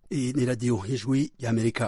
Iyi ni radiyo y'ijwi y'amerika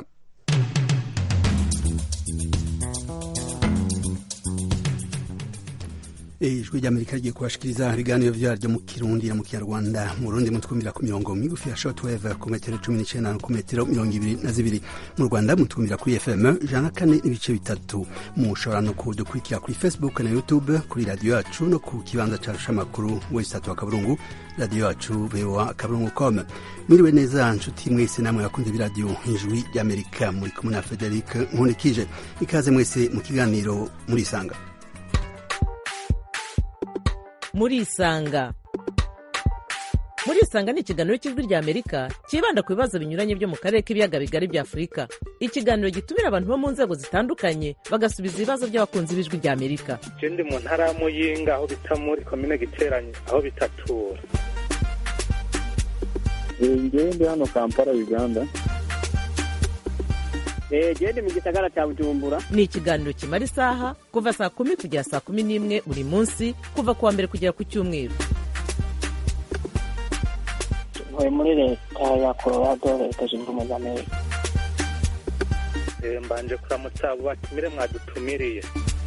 ijwi ry'amerika rigiye kubashikiriza ibiganiro vyaryo mu kirundi na mu kinyarwanda mu rundi mutwumvira ku mirongo migufi ya shortwave ku metero cumi n'icenda ku metero mirongo ibiri na zibiri mu rwanda mutwumvira kuri fm ijana na kane n'ibice bitatu mushobora no kudukurikira kuri facebook na youtube kuri radiyo yacu no ku kibanza carusha amakuru wesitatu wa kaburungu radiyo yacu voa kaburungu com mwiriwe neza nshuti mwese namwe bakunze b'iradiyo ijwi ry'amerika muri kumwe na frederic nkunikije ikaze mwese mu kiganiro murisanga murisanga murisanga ni ikiganiro cy'ijwi rya amerika cyibanda ku bibazo binyuranye byo mu karere k'ibiyaga bigari bya afurika ikiganiro gitumira abantu bo mu nzego zitandukanye bagasubiza ibibazo by'abakunzi b'ijwi rya amerika je ndi mu ntara ya muyinga aho bita muri komine giteranye aho bitatura ngewe ndi hano kampala uganda gende mu gisagara cya bujumbura ni ikiganiro kimara isaha kuva saa kumi kugera saa kumi n'imwe buri munsi kuva ku wa mbere kugera ku cyumweru ntuye muri leta ya colorado leta zunze ubumwe za amerika Eh, mbanje kuramutsa abo batumire mwadutumiriye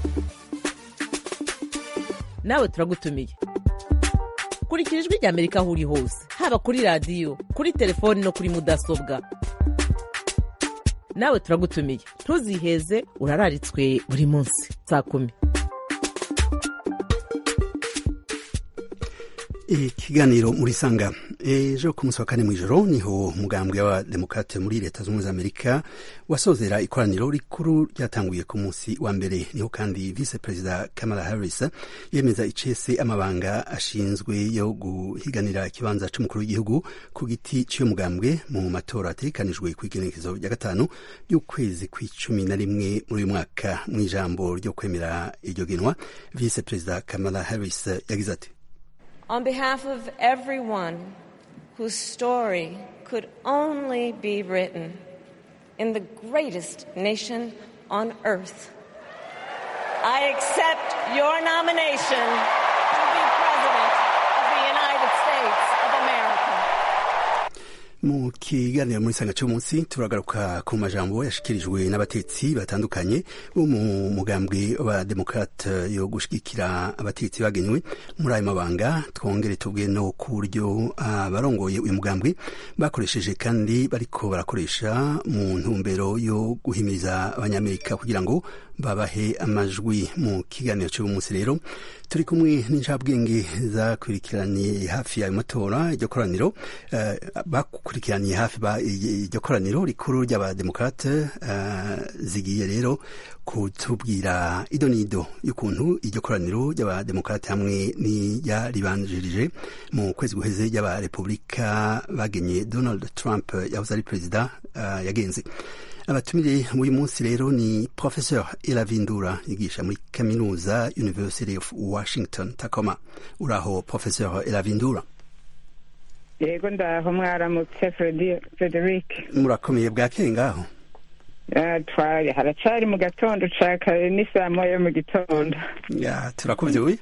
nawe turagutumiye kurikira ijwi rya amerika aho uri hose haba kuri radiyo kuri telefoni no kuri mudasobwa nawe turagutumiye ntuziheze urararitswe buri munsi saa kumi ikiganiro muri sanga ejo ku munsi wa kane mw'ijoro niho umugambwe wa demokrate muri leta z'ubumwe za amerika wasozera ikoraniro rikuru ryatanguye ku munsi wa mbere niho kandi vice perezida kamala harris yemeza icese amabanga ashinzwe yo guhiganira ikibanza c'umukuru w'igihugu ku giti cy'uyo mugambwe mu matora ategekanijwe ku igenekezo rya gatanu y'ukwezi kw'icumi na rimwe muri uyu mwaka mw'ijambo ryo kwemera iryo genwa vice perezida kamala harris yagize ati On behalf of everyone whose story could only be written in the greatest nation on earth, I accept your nomination to be President of the United States of America. mu kiganiro muri sanga cy'umunsi turagaruka ku majambo yashikirijwe n'abatetsi batandukanye bo mu mugambwe wa demokrate yo gushigikira abatetsi bagenywe muri ayo mabanga twongere tubwe no ku buryo abarongoye uyu mugambwe bakoresheje kandi bariko barakoresha mu ntumbero yo guhimiriza abanyamerika kugira ngo babahe amajwi mu kiganiro cy'uyu munsi rero turi kumwe n'incabwenge zakurikiraniye hafi y'ayo matora iryo koraniro uh, bakurikiraniye hafi iryo koraniro rikuru ry'abademokrate uh, zigiye rero kutubwira ido n'ido y'ukuntu iryo koraniro ry'abademokrate hamwe n'iryaribanjirije mu kwezi guheze ry'abarepublika bagenye donald trump yahoze ari perezida uh, yagenze abatumire b'uyu munsi rero ni professeur elavindura yigisha muri kaminuza university of washington tacoma uraho professeur elavindura yego ndaho mwaramutse frederic murakomeye bwakeye ngaho twari haracari mu gatondo ca kare ni saa moya mu gitondo ya turakuvyuye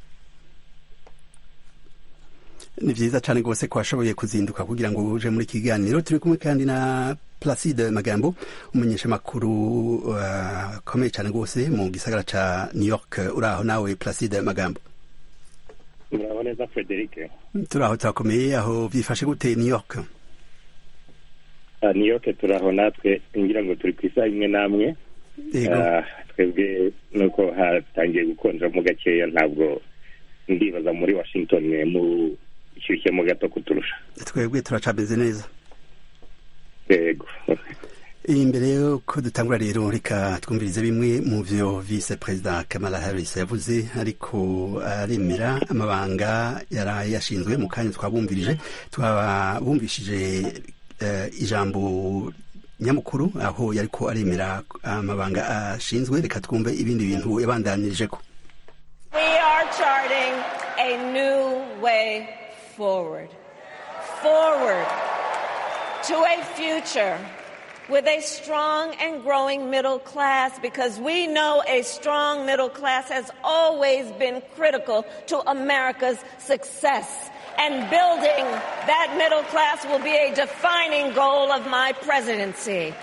ni vyiza cane rwose ko washoboye kuzinduka kugira ngo uje muri kiganiro turi kumwe kandi na Placide Magambo umumenyeshamakuru akomeye uh, cyane rwose mu gisagara ca New York uraho nawe Placide Magambo muraho neza Frederic turaho turakomeye aho byifashe gute New York uh, New York turaho natwe ngira ngo turi ku isaha imwe namwe uh, twebwe nuko hatangiye gukonja mu gakeya ntabwo ndibaza muri Washington mu ishyushyemo gato kuturusha twebwe turacameze neza yego imbere yuko dutangura rero reka twumvirize bimwe mu vyo vice perezida kamala harris yavuze ariko aremera amabanga yari yashinzwe mu kanya twabumvirije twabumvishije uh, ijambo nyamukuru aho yariko aremera amabanga ashinzwe reka twumve ibindi bintu yabandanyirijeko We are charting a new way forward. Forward to a future with a strong and growing middle class because we know a strong middle class has always been critical to America's success and building that middle class will be a defining goal of my presidency.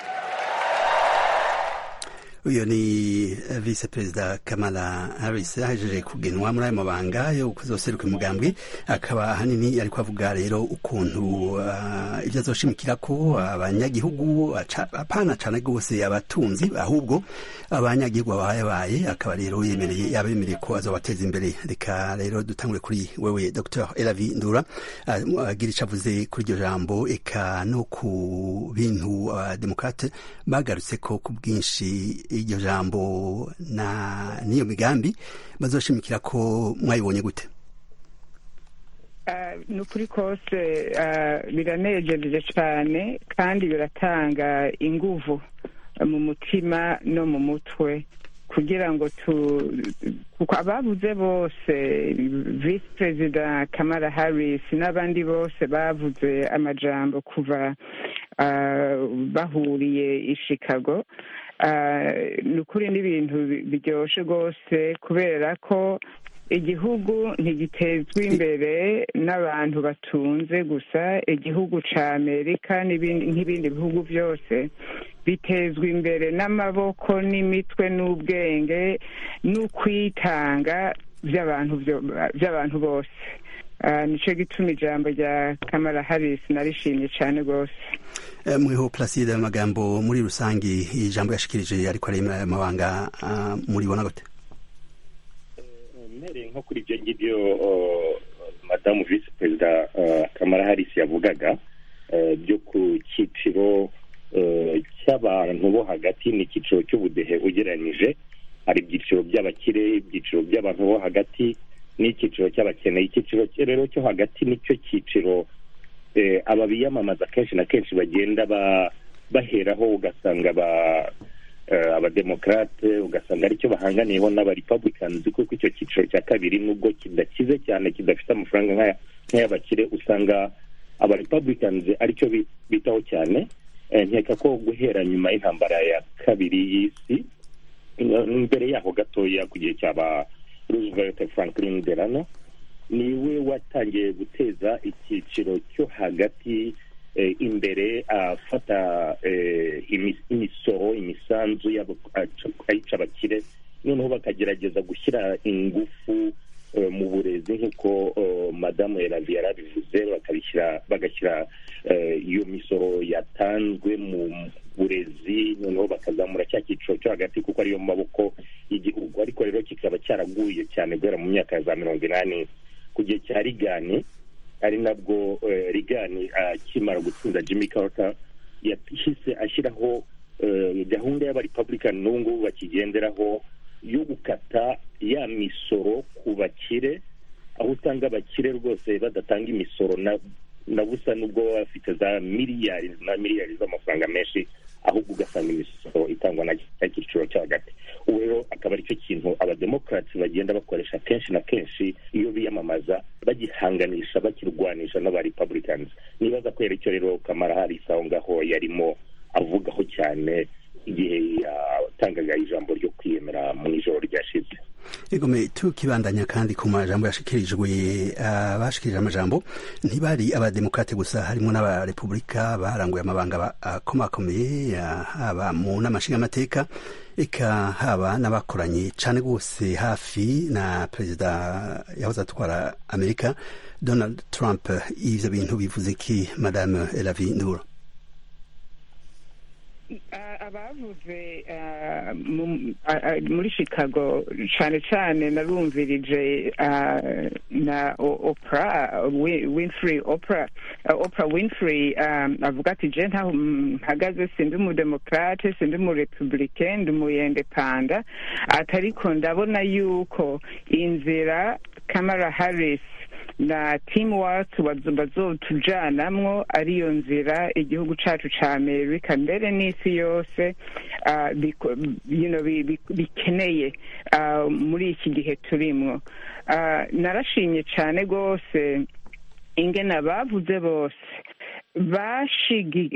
uyu ni vice perezida kamala harris ahejeje kugenwa muri ayo mabanga yo kuzoseruka umugambwe akaba ahanini ariko avuga rero ukuntu uh, ibyo azoshimikira ko abanyagihugu apana cane rwose abatunzi ahubwo abanyagihugu babayabaye akaba rero yemereye yabemereye ko azobateza imbere reka rero dutangure kuri wewe dr elavi ndura agira ico avuze kuri iryo jambo eka no ku bintu abademokrate bagarutse ko ku bwinshi iryo jambo na n'iyo migambi bazoshimikira ko mwayibonye gute ni ukuri kose biranejeje cyane kandi biratanga inguvu mu mutima no mu mutwe kugira ngo tu kuko abavuze bose visi perezida kamara harris n'abandi bose bavuze amajambo kuva bahuriye i chicago ni ukuri n'ibintu biryoshye rwose kubera ko igihugu ntigitezwa imbere n'abantu batunze gusa igihugu cya amerika nk'ibindi bihugu byose bitezwa imbere n'amaboko n'imitwe n'ubwenge n'ukwitanga by'abantu bose nicyo gituma ijambo rya kamara harisi narishimye cyane rwose muriho placide amagambo muri rusange ijambo yashikirije ariko ari amabanga muribona gute mpereye nko kuri ibyo ngibyo madamu visi perezida kamara harisi yavugaga byo ku cyiciro cy'abantu bo hagati n'icyiciro cy'ubudehe ugereranyije hari ibyiciro by'abakire ibyiciro by'abantu bo hagati n'icyiciro cy'abakene icyiciro rero cyo hagati nicyo cyiciro aba biyamamaza kenshi na kenshi bagenda baheraho ugasanga abademokarate ugasanga aricyo bahanganiyeho n'abarepabulikazi kuko icyo cyiciro cya kabiri nubwo kidakize cyane kidafite amafaranga nk'ay'abakire usanga abarepabulikazi aricyo bitaho cyane nkeka ko guhera nyuma y'intambara ya kabiri y'isi mbere yaho gatoya ku gihe cyaba roosevelt franklin delano niwe watangiye guteza icyiciro cyo hagati imbere afata imisoro imisanzu ayica abakire noneho bakagerageza gushyira ingufu mu burezi nk'uko madamu yaravi yarabivuze bakabishyira bagashyira iyo misoro yatanzwe mu burezi noneho bakazamura cya cyiciro cyo hagati kuko ariyo maboko y'igihugu ariko rero kikaba cyaraguye cyane guhera mu myaka ya za mirongo inani ku gihe cya rigani ari nabwo rigani akimara gutsinda jimmy carter yahise ashyiraho gahunda y'abarepabulika n'ubu ngubu bakigenderaho yo gukata ya misoro ku bakire aho usanga abakire rwose badatanga imisoro na busa n'ubwo baba bafite za miliyari na miliyari z'amafaranga menshi ahubwo ugasanga imisoro itangwa na cyiciro cyo hagati ubu rero akaba aricyo kintu abademokarasi bagenda bakoresha kenshi na kenshi iyo biyamamaza bagihanganisha bakirwanisha n'abarepabulikazi nibaza ko icyo rero kamara harisi aho ngaho yarimo avugaho cyane igihe yatangaga ijambo ryo kwiyemera mu ijoro ryashize egome tukibandanya kandi ku majambo yashikirijwe abashikirije amajambo ntibari abademokrate gusa harimo n'abarepubulika baranguye amabanga akomakomeye haba mu nama nshingamateka eka haba n'abakoranye cane rwose hafi na perezida yahoze atwara amerika donald trump ivyo bintu bivuze ki madame elavi nduro abavuze muri chicago cyane cyane narumvirije na opera winfrey opera opera winfrey avuga ati je ntaho mpagaze sindi umudemokrate sindi umurepublike ndi umuyendepanda atariko ndabona yuko inzira kamara harris na teamwork bazotujanamwo ariyo nzira igihugu cacu ca amerika mbere n'isi yose bikeneye muri iki gihe turimwo narashimye cane rwose ingene abavuze bose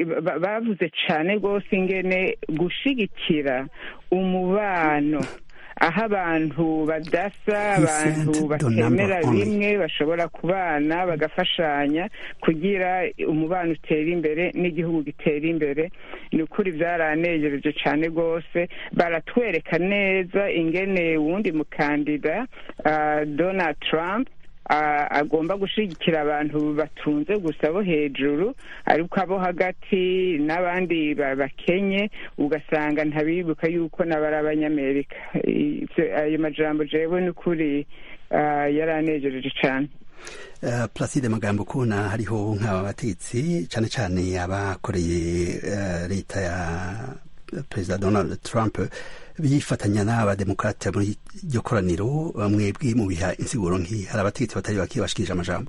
bavuze cane rwose ingene gushigikira umubano aho abantu badasa abantu sent the batemera number only. bimwe bashobora kubana bagafashanya kugira umubano utera imbere n'igihugu gitera imbere ni ukuri byaranejereje cyane rwose baratwereka neza ingene wundi mukandida ah, donald trump ah, agomba gushyigikira abantu batunze gusa bo hejuru ariko abo hagati n'abandi ba- bakenye ugasanga ntabibuka yuko n'abari abanyamerika Ivyo- ayo majambo jewe ni ukuri ah, yaranejereje cyane Uh, Placide Magambo kubona hariho nk'aba bategetsi cane cane abakoreye uh, leta ya Perezida Donald Trump bifatanya n'abademokrate muri iryo koraniro mwebwe mu biha insiguro nk'iyi hari abategetsi batari bake bashikirije amajambo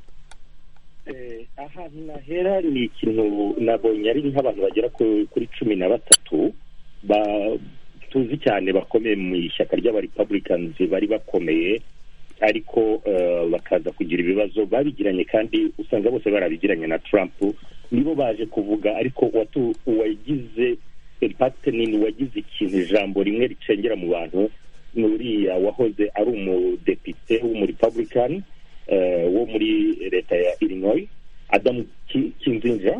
Eh, ahantu nahera ni ikintu nabonye ari nk'abantu bagera ku- kuri cumi na batatu ba- tuzi cyane bakomeye mu ishyaka ry'abarepublicans bari bakomeye ariko eh, bakaza kugira ibibazo babigiranye kandi usanga bose barabigiranye na trump nibo baje kuvuga ariko watu- uwagize impact nini wagize ikintu ijambo rimwe ricengera mu bantu ni uriya wahoze ari umudepite w'umurepublican eh, wo muri leta ya illinois adamu Ki- kinzinja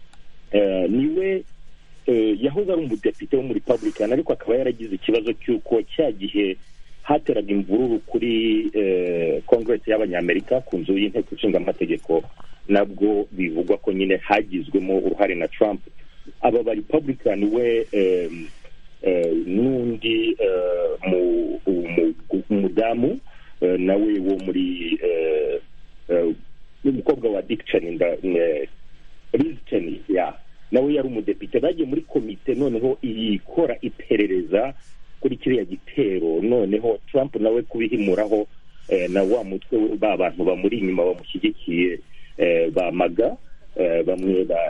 eh, niwe eh, yahoze ari umudepite w'umurepublican ariko akaba yaragize ikibazo cy'uko cya gihe hateraga imvururu kuri eh, congress y'abanyamerika ku nzu y'inteko ishinga amategeko nabwo bivugwa ko nyine hagizwemo uruhare na trump aba ba republican we em, eh, n'undi eh, mu- umu- umudamu eh, nawe wo muri eh, eh, n'umukobwa wa dick cheney nda- ne- Liz Cheney ya nawe yari umudepite bagiye muri komite noneho ikora iperereza kuri kiriya gitero noneho trump nawe kubihimuraho eh, na wa mutwe we, ba bantu bamuri inyuma bamushyigikiye eh, bamaga eh, bamwe ba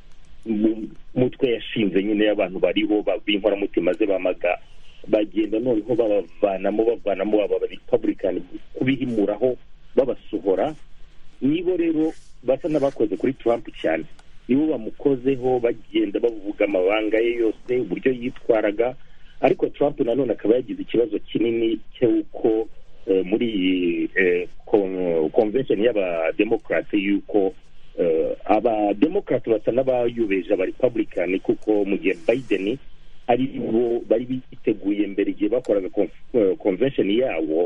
mu- mutwe yashinze nyine y'abantu bariho ba- b'inkoramutima ze bamaga bagenda noneho babavanamo bavanamo aba republican kubihimuraho babasohora nibo rero basa n'abakoze kuri trump cyane nibo bamukozeho bagenda bavuga amabanga ye yose uburyo yitwaraga ariko trump nanone akaba yagize ikibazo kinini cy'uko eh, muri iyi eh, con- convention y'abademokarate y'uko eh, abademokarate basa n'abayubeje abarepublican kuko mu gihe biden ari bo bari biteguye mbere igihe bakoraga conf- eh, convention yabo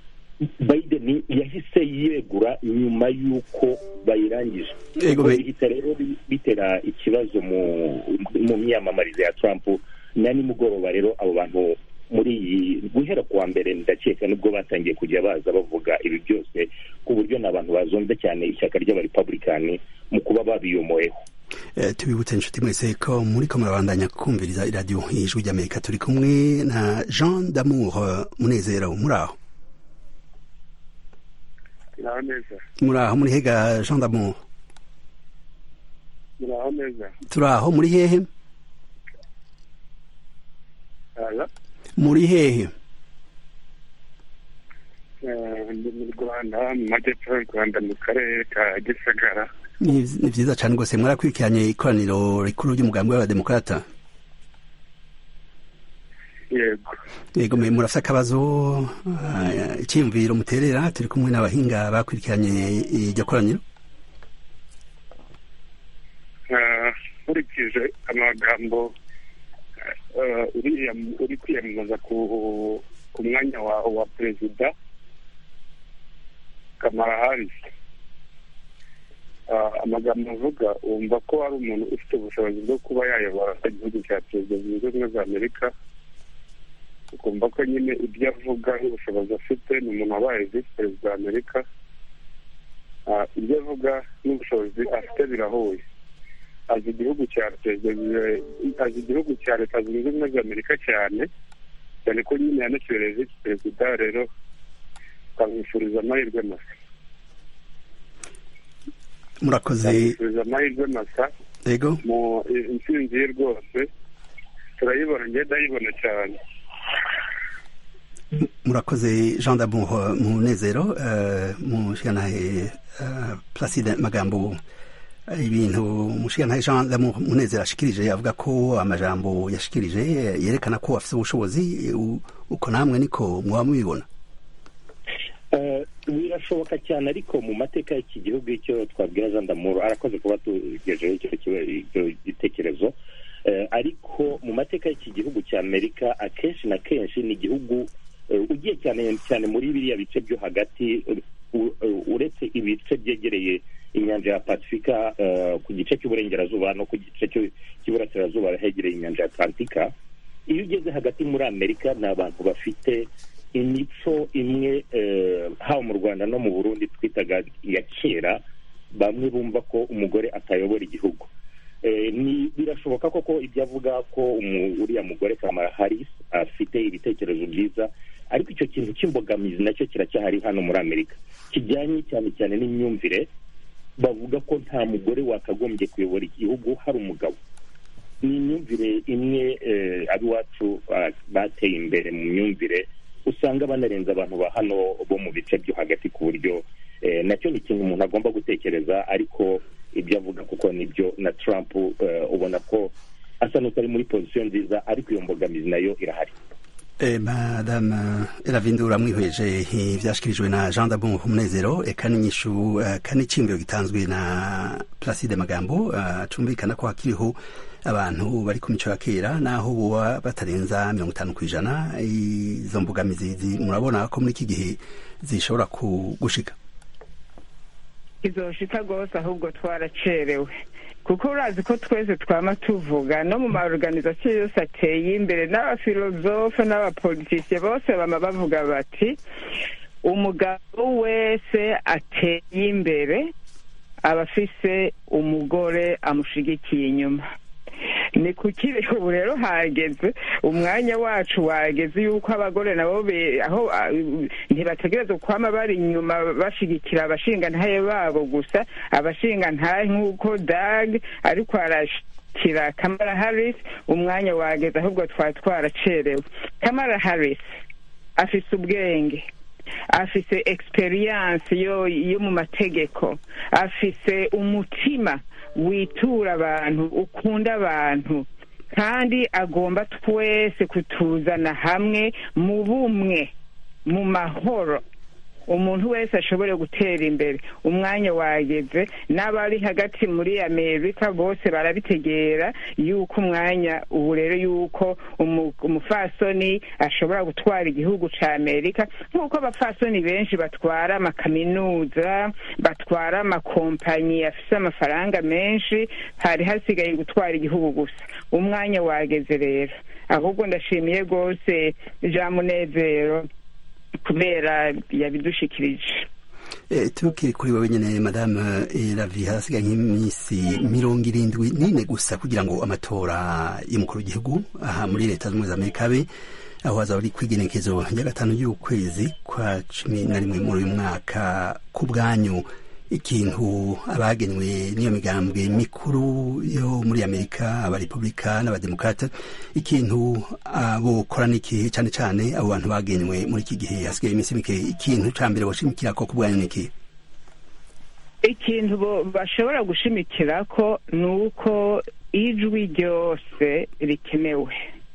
biden yahise yegura nyuma y'uko bayirangije Yego, Ubwo be- bihita rero bi- bitera ikibazo mu mu myamamarize ya trump na nimugoroba rero abo bantu muri iyi guhera kuwa mbere ndakeka nibwo batangiye kujya baza bavuga ibi byose ku buryo ni abantu bazonze cyane ishyaka ry'abarepublikani mu kuba babiyomoyeho Eh, tubibutse inshuti mwese ko muri ko murabandanya kumviriza iradiyo ijwi ry'amerika turi kumwe na jean damour eh, munezero muri aho muraho neza muri aho muri hega jean damour muraho neza turi aho muri hehe Aya, muri hehe eh, ndi mu rwanda mu majyepfo y'u rwanda mu karere ka gisagara ni ni vyiza cane rwose mwarakurikiranye ikoraniro rikuru ry'umugambi w'abademokarata yego yego mwe murafise akabazo ah, iciyumviro muterera turi kumwe n'abahinga bakurikiranye iryo koraniro Eh, nkurikije amagambo eh, uriya uri kwiyamamaza ku ku mwanya wa wa perezida kamara harisi amagambo avuga wumva ko ari umuntu ufite ubushobozi bwo kuba yayobora igihugu cya perezida zunze ubumwe za amerika ukumva ko nyine ibyo avuga n'ubushobozi afite ni umuntu wabaye visi perezida wa amerika Ah, ibyo avuga n'ubushobozi afite birahuye azi igihugu cya perezida azi igihugu cya leta zunze ubumwe za amerika cyane cyane ko nyine yanakibereye visi perezida rero tukamwifuriza amahirwe masa murakoze tukamwifuriza amahirwe masa yego mu intsinzi ye rwose turayibona ngenda ayibona cyane murakoze jean damour munezero eh, mushikanahe eh, placide magambo ibintu umushigantahe jean d'amour munezero ashikirije avuga ko amajambo yashikirije yerekana ko afite ubushobozi uko namwe niko mwaba mubibona birashoboka cyane ariko mu mateka y'iki gihugu icyo twabwira jean d'amour arakoze kuba tugejeho icyo gitekerezo ariko mu mateka y'iki gihugu cya amerika akenshi na kenshi ni igihugu ugiye cyane cyane muri biriya bice byo hagati uretse ibice byegereye inyanja ya pasifika ku gice cy'uburengerazuba no ku gice cy'iburasirazuba hegereye inyanja ya atlantika iyo ugeze hagati muri amerika ni abantu bafite imico imwe haba mu rwanda no mu burundi twitaga iya kera bamwe bumva ko umugore atayobora igihugu birashoboka koko ibyo avuga ko uriya mugore kamara harris afite ibitekerezo byiza ariko icyo kintu cy'imbogamizi nacyo kiracyahari hano muri amerika kijyanye cyane cyane n'imyumvire bavuga ko nta mugore wakagombye kuyobora igihugu hari umugabo ni imyumvire imwe ab'iwacu bateye imbere mu myumvire usanga banarenza abantu ba hano bo mu bice byo hagati ku buryo nacyo ni ikintu umuntu agomba gutekereza ariko ibyo avuga kuko nibyo na Trump ubona ko asa n'utari muri pozisiyo nziza ariko iyo mbogamizi nayo irahari madame eravindura mwihweje ibyashyikirijwe na jean d'abon umunezero eka n'inyishu kane icyiyumviro gitanzwe na placide magambo acumvikana ko hakiriho abantu bari ku mico ya kera naho buba batarenza mirongo itanu ku ijana izo mbogamizi murabona ko muri iki gihe zishobora gushika izoshika rwose ahubwo twaracerewe kuko urazi ko twese twama tuvuga no mu maorganizasiyo yose ateye imbere n'abafilozofe n'abapolitisiye bose bama bavuga bati umugabo wese ateye imbere aba afise umugore amushigikiye inyuma ni kuki ubu rero hageze umwanya wacu wageze yuko abagore nabo aho ntibategereza kwama bari inyuma bashigikira abashingantahe babo gusa abashingantahe nk'uko dag ariko arashyikira kamara harris umwanya wageze ahubwo twari twaracerewe kamara harris afise ubwenge afise experience yo yo mu mategeko afise umutima witura abantu ukunda abantu kandi agomba twese kutuzana hamwe mu bumwe mu mahoro umuntu wese ashobore gutera imbere umwanya wageze n'abari hagati muri amerika bose barabitegera yuko umwanya ubu rero yuko umufasoni ashobora gutwara igihugu cya amerika nk'uko abafasoni benshi batwara amakaminuza batwara amakompanyi afite amafaranga menshi hari hasigaye gutwara igihugu gusa umwanya wageze rero ahubwo ndashimiye rwose jean munezero kubera yabidushikirije tukiri kuri wowe nyine madame ravi hasigaye nk'iminsi mirongo irindwi n'ine gusa kugira ngo amatora y'umukuru w'igihugu aha muri leta zunze ubumwe za amerika abe aho hazaba ari kwigenekezo rya gatanu y'ukwezi kwa cumi na rimwe muri uyu mwaka ku bwanyu ikintu abagenywe n'iyo migambwe mikuru yo muri amerika abarepubulika n'abademokrate ikintu bokora n'ikihe cyane cyane abo bantu bagenywe muri iki gihe hasigaye iminsi mike ikintu cya mbere bashimikira ko ku bwanyu n'ikihe ikintu bashobora gushimikira ko ni uko ijwi ryose rikenewe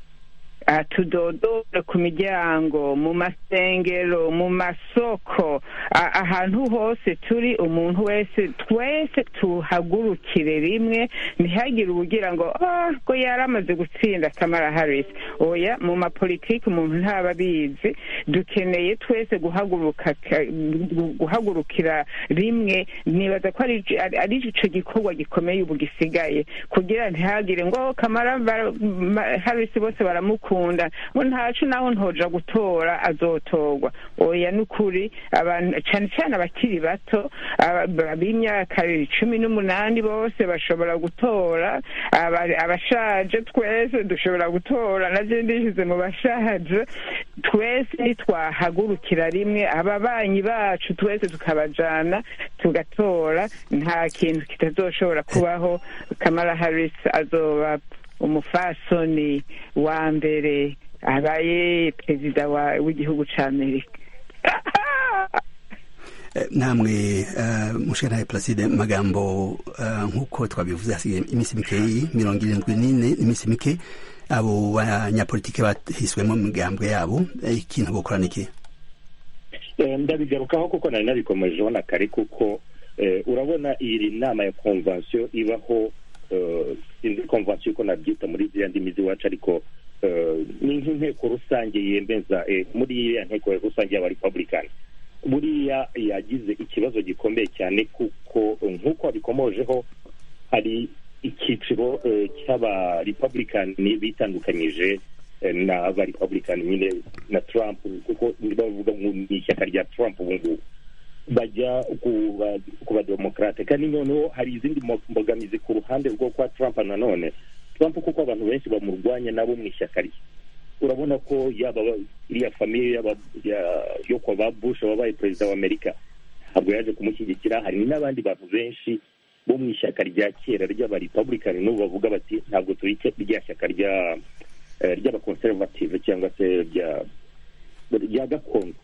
tudodore ku miryango mu masengero mu masoko ahantu hose turi umuntu wese twese tuhagurukire rimwe ntihagire ubugira ngo ko yari amaze gutsinda kamara harris oya mu mapolitiki umuntu ntaba abizi dukeneye twese guhaguruka guhagurukira rimwe nibaza ko ari icyo gikorwa gikomeye ubu gisigaye kugira ntihagire ngo kamara harris bose baramukunda ngo ntacu naho ntoja gutora azotorwa oya ni ukuri abantu cyane cyane abakiri bato b'imyaka cumi n'umunani bose bashobora gutora abashaje twese dushobora gutora nabyo ndishyize mu bashaje twese nitwahagurukira rimwe ababanyi bacu twese tukabajana tugatora nta kintu kitazoshobora kubaho kamara harris azoba umufasoni wa mbere abaye perezida w'igihugu cya amerika namwe mushikanaye placide magambo nk'uko twabivuze hasigaye iminsi mikeyi mirongo irindwi n'ine iminsi mike abo banyapolitike bahiswemo imigambwe yabo ikintu bokorana iki ndabigarukaho kuko nari nabikomejeho na kare kuko urabona iyi nama ya konvansiyo ibaho sinzi konvansiyo uko nabyita muri ziriya ndimi z'iwacu ariko ni nk'inteko rusange yemeza muri iriya nteko rusange y'aba republican buriya yagize ikibazo gikomeye cyane kuko nk'uko wabikomojeho hari icyiciro cy'aba republican bitandukanyije n'aba republican nyine na trump kuko bavuga ni ishyaka rya trump ubu ngubu bajya ku bademokarate kandi noneho hari izindi mbogamizi ku ruhande rwo kwa trump nanone trump kuko abantu benshi bamurwanya nabo mu ishyaka rye urabona ko yaba iriya famiye yo kwa ba bush wabaye perezida wa amerika ntabwo yaje kumushyigikira hari n'abandi bantu benshi bo mu ishyaka rya kera ry'abarepublican n'ubu bavuga bati ntabwo turi rya shyaka rya ry'abakonservative cyangwa se rya gakondo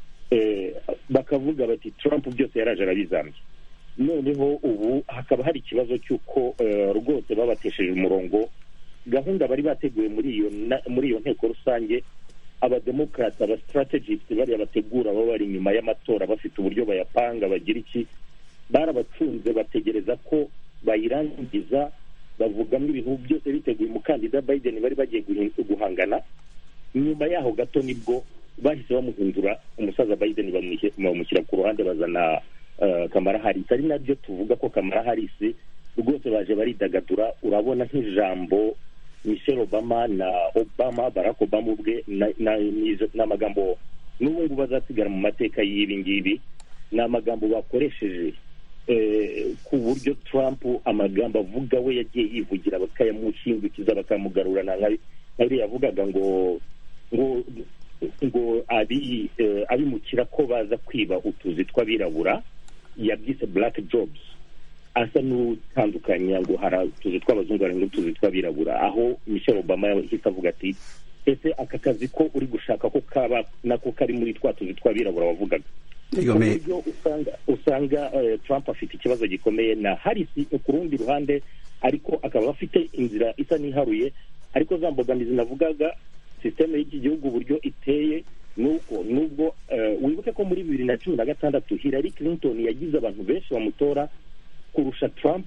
bakavuga bati trump byose yaraje arabizambye noneho ubu hakaba hari ikibazo cy'uko rwose babatesheje umurongo gahunda bari bateguye muri iyo muri iyo nteko rusange abademokarate abasitarategisite bariya bategura baba bari inyuma y'amatora bafite uburyo bayapanga bagira iki barabacunze bategereza ko bayirangiza bavugamo ibintu byose biteguye umukandida biden bari bagiye guhangana nyuma yaho gato nibwo bahise bamuhindura umusaza biden bamushyira ku ruhande bazana kamara harisi ari nabyo tuvuga ko kamara harisi rwose baje baridagadura urabona nk'ijambo michelle obama na obama barack obama ubwe ni amagambo n'ubu ngubu bazasigara mu mateka y'ibi ngibi ni amagambo bakoresheje ku buryo trump amagambo avuga we yagiye yivugira bakayamushingukiza bakamugarura nka biriya yavugaga ngo ngo ngo abimukira ko baza kwiba utuzi tw'abirabura yabyise black jobs asa n'utandukanya ngo hari utuzi tw'abazungu hari n'utuzi tw'abirabura aho michelle obama yahise avuga ati ese aka kazi ko uri gushaka ko kaba nako kari muri twa tuzi tw'abirabura wavugaga uburyo usanga trump afite ikibazo gikomeye na harisi ku rundi ruhande ariko akaba afite inzira isa n'iharuye ariko za mbogamizi navugaga sisiteme y'iki gihugu uburyo iteye nuko nubwo wibuke ko muri bibiri na cumi na gatandatu hillary clinton yagize abantu benshi bamutora kurusha trump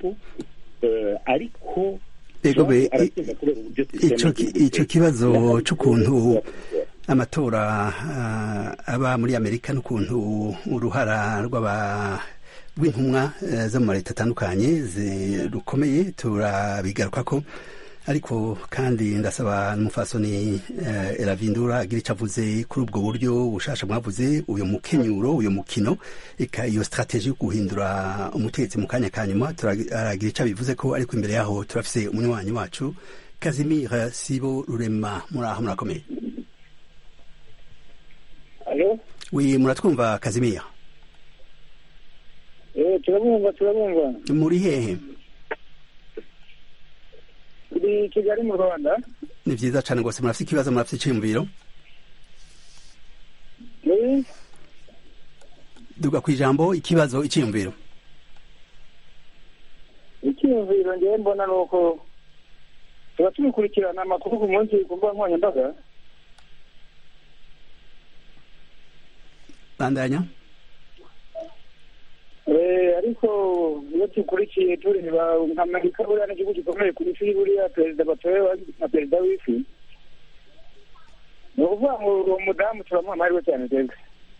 ariko icyo kibazo cy'ukuntu amatora aba muri amerika n'ukuntu uruhara rw'intumwa zo mu leta atandukanye rukomeye turabigaruka ko ariko kandi ndasaba n'umufasoni eravindura agira icyo avuze kuri ubwo buryo bushasha mwavuze uyu mukenyuro uyu mukino iyo strategie yo guhindura umutegetsi mu kanya ka nyuma turagira icyo abivuze ko ariko imbere yaho turafise umunywanyi wacu kazimira sibo rurema muri aho murakomeye wi muratwumva kazimira turabumva turabumva muri hehe turi kigali mu rwanda ni byiza cyane rwose murafite ikibazo murafite icyiyumviro duga ku ijambo ikibazo icyiyumviro icyiyumviro ngewe mbona ni uko tuba tubikurikirana amakuru ku munsi ku mbuga nkoranyambaga bandanya ariko iyo dukurikiye tureba nka amerika buriya n'igihugu gikomeye ku isi buriya perezida batorewe na perezida w'isi ni ukuvuga ngo uwo mudamu turamuha amahirwe cyane twebwe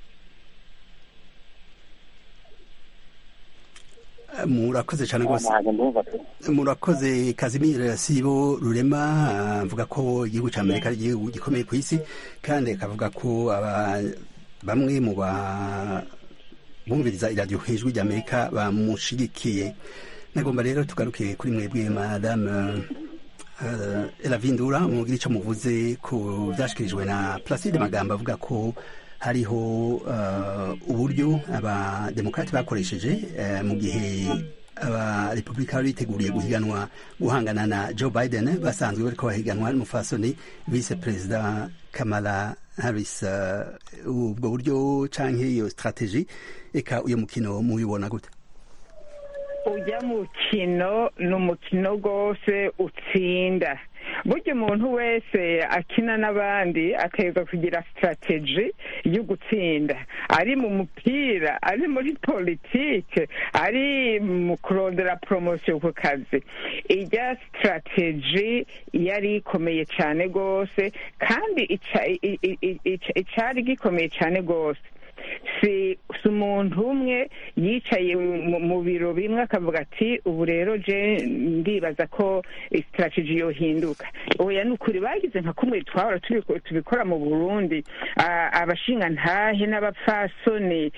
murakoze cyane rwose murakoze kazimira sibo rurema avuga ko igihugu cya amerika ari igihugu gikomeye ku isi kandi akavuga ko bamwe mu ba bumviriza iradiyo hejuru ry'amerika bamushigikiye nagomba rero tugaruke kuri mwebwe madame eravindura mubwira icyo muvuze ku byashyikirijwe na placide magambo avuga ko hariho uburyo abademokarati bakoresheje mu gihe abarepubulika bari biteguriye guhiganwa guhangana na joe biden basanzwe bari ko bahiganwa n'umufasoni vice perezida kamala Harris ubwo buryo canke iyo strategy eka uyo mukino mubibona gute ujya mukino ni umukino rwose utsinda burya umuntu wese akina n'abandi aterwa kugira sitarateji yo gutsinda ari mu mupira ari muri politike ari mu kurondera poromosiyo ku kazi ijya sitarateji yari ikomeye cyane rwose kandi icyari gikomeye cyane rwose si umuntu umwe yicaye mu biro bimwe akavuga ati ubu rero je ndibaza ko sitarateji yohinduka oya ni ukuri bagize nka kumwe twahora tubikora mu burundi abashingantahe n'abapfasoni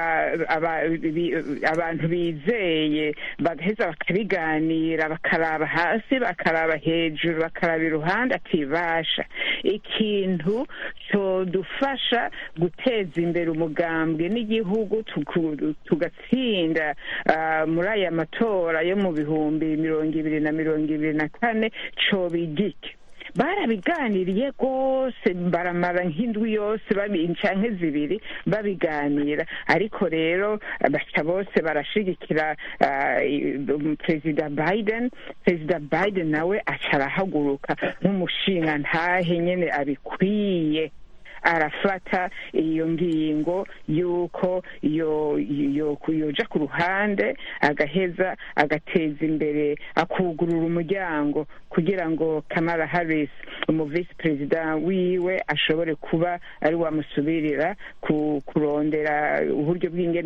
abantu bizeye bagaheza bakabiganira bakaraba hasi bakaraba hejuru bakaraba iruhande atibasha ikintu cyodufasha guteza imbere umugambwe n'igihugu tugatsinda muri aya matora yo mu bihumbi mirongo ibiri na mirongo ibiri na kane cobigike barabiganiriye rwose baramara nk'indwi yose canke zibiri babiganira ariko rero baca bose barashigikira perezida biden perezida biden nawe aca arahaguruka nk'umushinga ntahe nyene abikwiye arafata iyo ngingo y'uko yoja ku ruhande agaheza agateza imbere akugurura umuryango kugira ngo kamara harris umu visi perezida wiwe ashobore kuba ari wamusubirira kurondera uburyo bw'ingene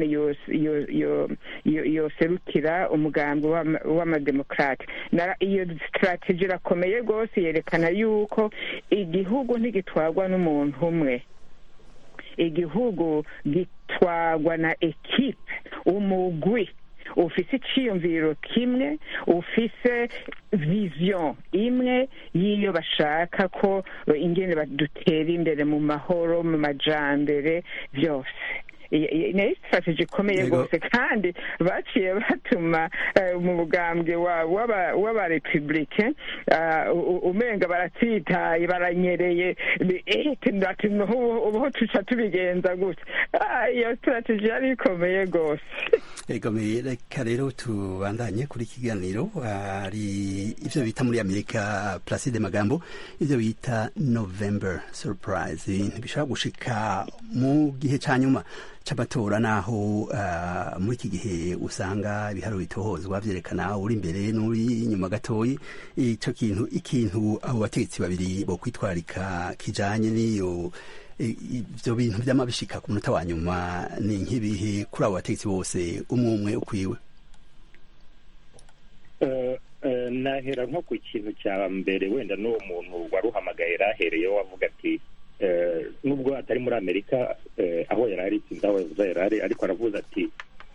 yoserukira umugambi w'amademokrate iyo sitarateji irakomeye rwose yerekana yuko igihugu ntigitwarwa n'umuntu umwe igihugu gitwarwa na ekipe umugwi ufise iciyumviro kimwe ufise vision imwe y'iyo bashaka ko ingene badutera imbere mu mahoro mu majambere byose nayo sitarateji ikomeye rwose kandi baciye batuma mu bugambwe w'abarepubulike umenga baratsitaye baranyereye ubuho tuca tubigenza gutya iyo sitarateji yari ikomeye rwose ikomeye reka rero tubandanye kuri kiganiro hari ibyo bita muri amerika placide magambo ibyo bita november surprise ntibishobora gushika mu gihe cya nyuma c'amatora naho uh, muri iki gihe usanga ibiharuro bitohozwa vyerekana uri imbere n'uri inyuma gatoyi ico kintu ikintu abo bategetsi babiri bo kwitwarika kijanye n'iyo ivyo bintu vyama bishika ku munota wa nyuma ni nk'ibihe kuri abo bategetsi bose umwe umwe ukwiwe nahera nko ku kintu cya mbere wenda n'uwo muntu wari uhamagaye rahereyeho wavuga ati nubwo atari muri amerika aho yari ari sinzi aho yavuze yari ari ariko aravuze ati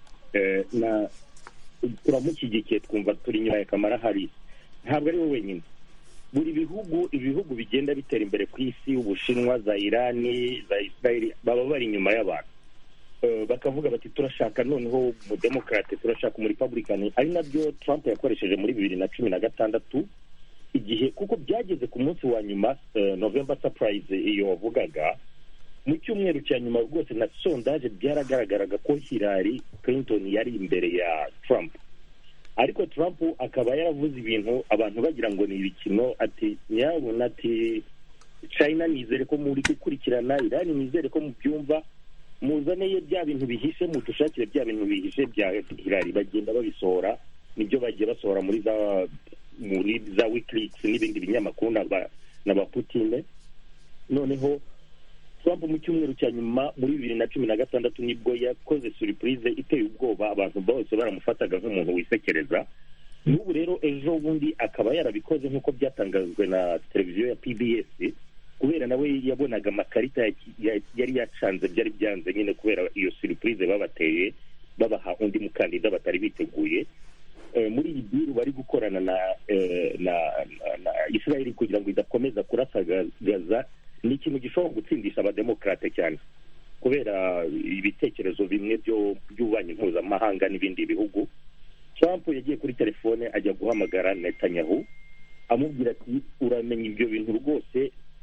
turamushyigikiye twumva turi inyuma ya kamara hari ntabwo ari we wenyine buri bihugu ibihugu bigenda bitera imbere ku isi ubushinwa za irani za israeli baba bari inyuma y'abantu bakavuga bati turashaka noneho umudemokarate turashaka umurepublikani ari nabyo trump yakoresheje muri bibiri na cumi na gatandatu igihe kuko byageze ku munsi wa nyuma november surprise iyo wavugaga mu cyumweru cya nyuma rwose na sondaje byaragaragaraga ko Hillary Clinton yari imbere ya Trump ariko Trump akaba yaravuze ibintu abantu bagira ngo ni ibikino ati nyabona ati China nizere ko muri gukurikirana Iran nizere ko mubyumva muzaneye bya bintu bihishe mudushakire bya bintu bihishe bya Hillary bagenda babisohora nibyo bagiye basohora muri za muri za wikileaks n'ibindi binyamakuru na ba Putine noneho Trump mu cyumweru cya nyuma muri bibiri na cumi na gatandatu nibwo yakoze surprise iteye ubwoba abantu bose baramufataga nk'umuntu wisekereza n'ubu rero ejo bundi akaba yarabikoze nk'uko byatangajwe na televiziyo ya PBS kubera nawe yabonaga amakarita yari yacanze byari byanze nyine kubera iyo surprise babateye babaha undi mukandida batari biteguye muri iyi biru bari gukorana na na na israel kugira ngo idakomeza kurasagaza ni ikintu gishobora gutsindisha abademokarate cyane kubera ibitekerezo bimwe by'ububanyi mpuzamahanga n'ibindi bihugu trump yagiye kuri telefone ajya guhamagara netanyahu amubwira ati uramenya ibyo bintu rwose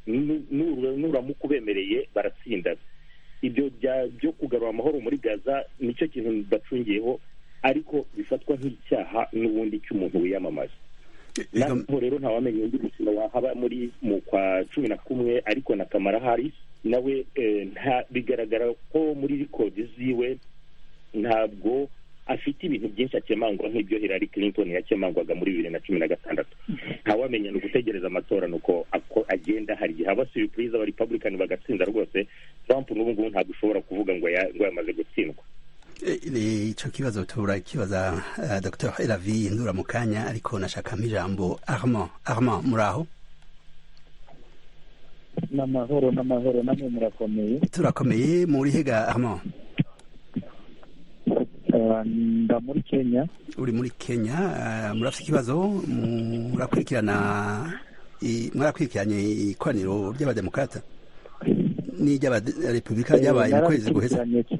nuramuka ubemereye baratsinda ibyo byo kugarura amahoro muri gaza nicyo kintu bacungiyeho ariko bifatwa nk'icyaha n'ubundi cy'umuntu wiyamamaza naho rero ntawamenya undi mukino wahaba muri mu kwa cumi na kumwe ariko na kamara hari nawe bigaragara ko muri rikodi ziwe ntabwo afite ibintu byinshi akemangwa nk'ibyo Hillary Clinton yakemangwaga muri bibiri na cumi na gatandatu ntawamenya ni ugutegereza amatora ni uko agenda hari igihe haba surprise aba republican bagatsinda rwose Trump n'ubu ngubu ntabwo ushobora kuvuga ngo yamaze gutsindwa icyo kibazo turakibaza dr Elavi ndura mu kanya ariko nashakamo ijambo Armand Armand muri aho n'amahoro n'amahoro namwe murakomeye turakomeye muri hega Armand nda muri kenya uri muri kenya murafite ikibazo murakurikirana mwarakurikiranye ikoraniro ry'abademokarata n'iry'abarepubulika ryabaye mu kwezi guheze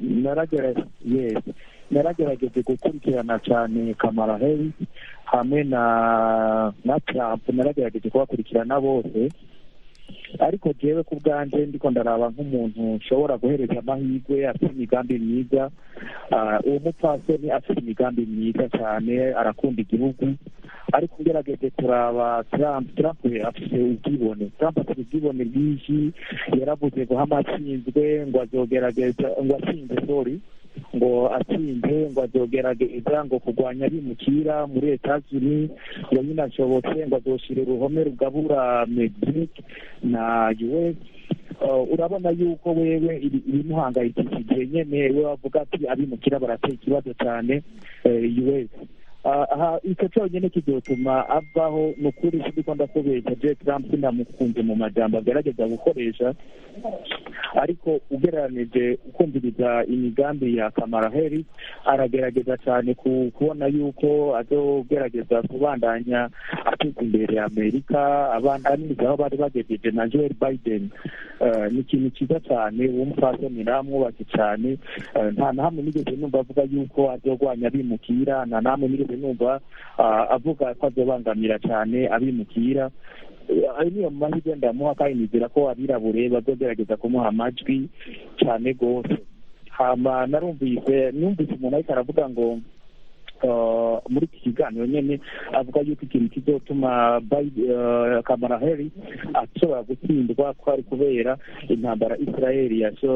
naragerageje gukurikirana cyane kamara heri hamwe na na trump naragerageje kubakurikirana bose ariko jewe ku bwanjye ndiko ndaraba nk'umuntu ushobora guhereza amahirwe afite imigambi myiza uwo mupfasoni afite imigambi myiza cyane arakunda igihugu ariko ugerageje turaba trump trump afite ubwibone trump afite ubwibone bwinshi yaravuze ngo hamatsinzwe ngo azogerageza ngo atsinze sorry ngo atsinze ngo azogerageza ngo kurwanya abimukira muri etazuni ngo nyine ashobotse ngo azoshire uruhome rugabura mexique na us urabona yuko wewe ibimuhangayikishije nyene we wavuga ati abimukira barateye ikibazo cyane us aha icyo cyonyine kizotuma avaho ni ukuri sindiko ndakubeshya je trump sinamukunze mu majambo agerageza gukoresha ariko ugereranije ukumviriza imigambi ya kamara heri aragerageza cyane kubona yuko azogerageza kubandanya ateza imbere amerika abandaniriza aho bari bagejeje na joel biden ni ikintu cyiza cyane uwo mupfasoni namwubashye cyane nta na hamwe nigeze numva avuga yuko azogwanya abimukira nta na hamwe nigeze numva avuga ko azobangamira cyane abimukira ayo niyo mahirwe ndamuha kandi nizera ko abirabure bazogerageza kumuha amajwi cyane rwose hama narumvise numvise umuntu ariko aravuga ngo muri iki kiganiro nyine avuga yuko ikintu kizotuma kamara heri ashobora gutsindwa ko ari kubera intambara israel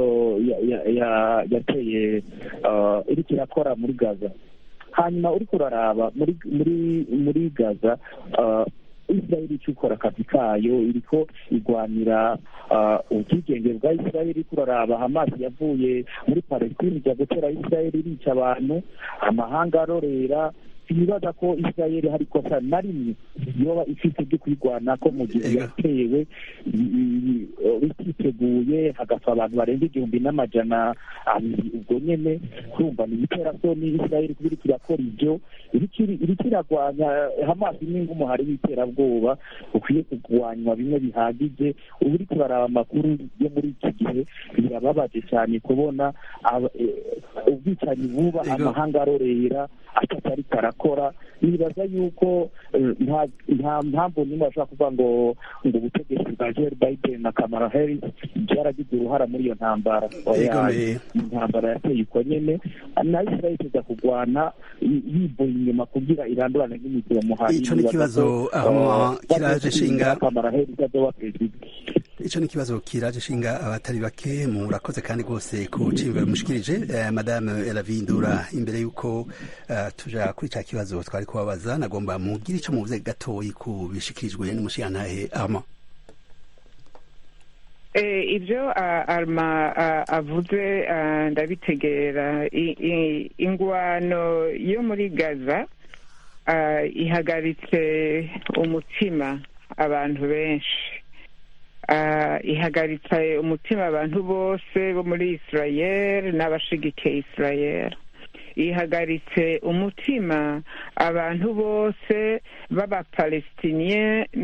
yateye iriko irakora muri gaza hanyuma uriko uraraba muri muri muri gaza israel icyo ikora akazi kayo iriko igwanira ubwigenge bwa israel iriko uraraba hamasi yavuye muri palestine ijya gutera israel irica abantu amahanga arorera ibibaza ko israel hari ikosa na rimwe yoba ifite byo kwigwana ko mu gihe yatewe bititeguye hagapfa abantu barenga igihumbi n'amajana abiri ubwo nyene kumva ni ibiterasoni israel kuba iriko irakora ibyo iriko iragwanya hamasi n'ingumuhari w'iterabwoba ukwiye kugwanywa bimwe bihagije ubu uriko uraraba amakuru yo muri iki gihe birababaje cyane kubona ubwicanyi buba amahanga arorera atatariko arakora nibaza yuko nta mpamvu nimwe bashobora kuvuga ngo ngo ubutegetsi bwa joel biden na kamara harris byaragize uruhara muri iyo ntambara intambara yateye uko nyene na israel iza kugwana yivuye inyuma kugira irandurane n'imizi muhari ico ni kibazo aho kiraje shinga kamara harris azoba perezida ico ni kibazo kiraje shinga abatari bake murakoze kandi rwose ku cimviro mushikirije eh, madame elavindura imbere yuko uh, tuja kuri ca kibazo twari kubabaza nagomba mugire ico muvuze gatoyi ku bishikirijwe n'umushiyantahe ama ibyo arma avuze ndabitegera ingwano yo muri gaza ihagaritse umutima abantu benshi ihagaritse umutima abantu bose bo muri israel n'abashigikiye israel ihagaritse umutima abantu bose b'abapalestiniye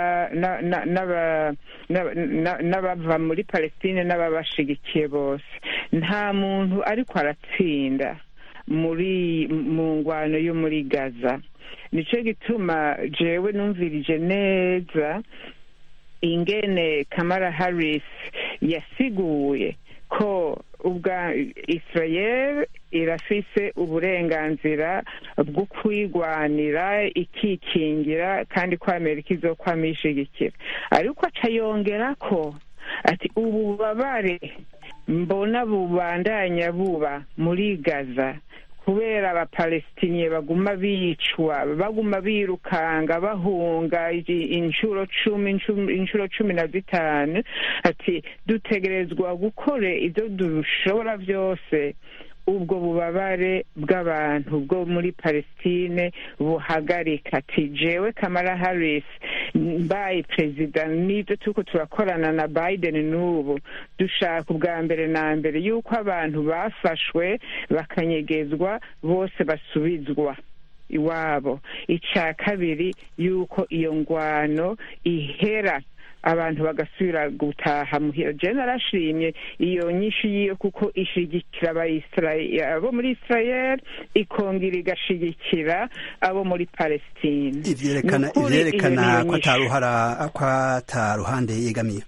n'abava muri palestine n'ababashigikiye bose nta muntu ariko aratsinda muri mu ngwano yo muri gaza nicyo gituma jewe numvirije neza ingene kamara harris yasiguye ko ubwa israel irafise uburenganzira bwo kwigwanira ikikingira kandi ko amerika izokwama ishigikira ariko aca yongera ko ati ububabare mbona bubandanya buba muri gaza kubera abapalestiniye baguma bicwa baguma birukanga bahunga inshuro cumi inshuro cumi na zitanu ati dutegerezwa gukora ibyo dushobora byose ubwo bubabare bw'abantu bwo muri palestine buhagarika ati jewe kamara harris mbaye perezida n'ibyo turiko turakorana na biden n'ubu dushaka ubwa mbere na mbere yuko abantu bafashwe bakanyegezwa bose basubizwa iwabo icya kabiri yuko iyo ngwano ihera abantu bagasubira gutaha muhira je narashimye iyo nyinshi yiyo kuko ishigikira abo muri israel ikongera igashigikira abo muri palestine ivyerekana ivyerekana ko ataruhara ko ataruhande yegamiye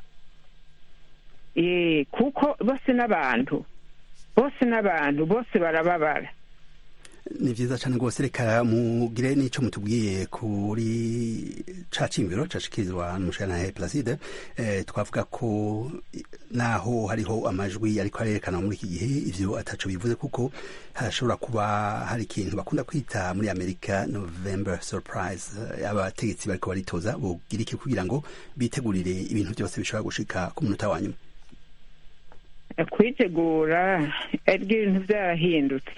eh kuko bose n'abantu bose n'abantu bose barababara ni vyiza cane rwose reka mugire n'ico mutubwiye kuri ca cimviro cashikirizwa n'umushikirantahe Placide eh, twavuga ko naho hariho amajwi ariko arerekana muri iki gihe ivyo ataco bivuze kuko hashobora kuba hari ikintu bakunda kwita muri Amerika November surprise abategetsi bariko baritoza bogira iki kugira ngo bitegurire ibintu byose bishobora gushika ku munota wa nyuma kwitegura aribyo ibintu byarahindutse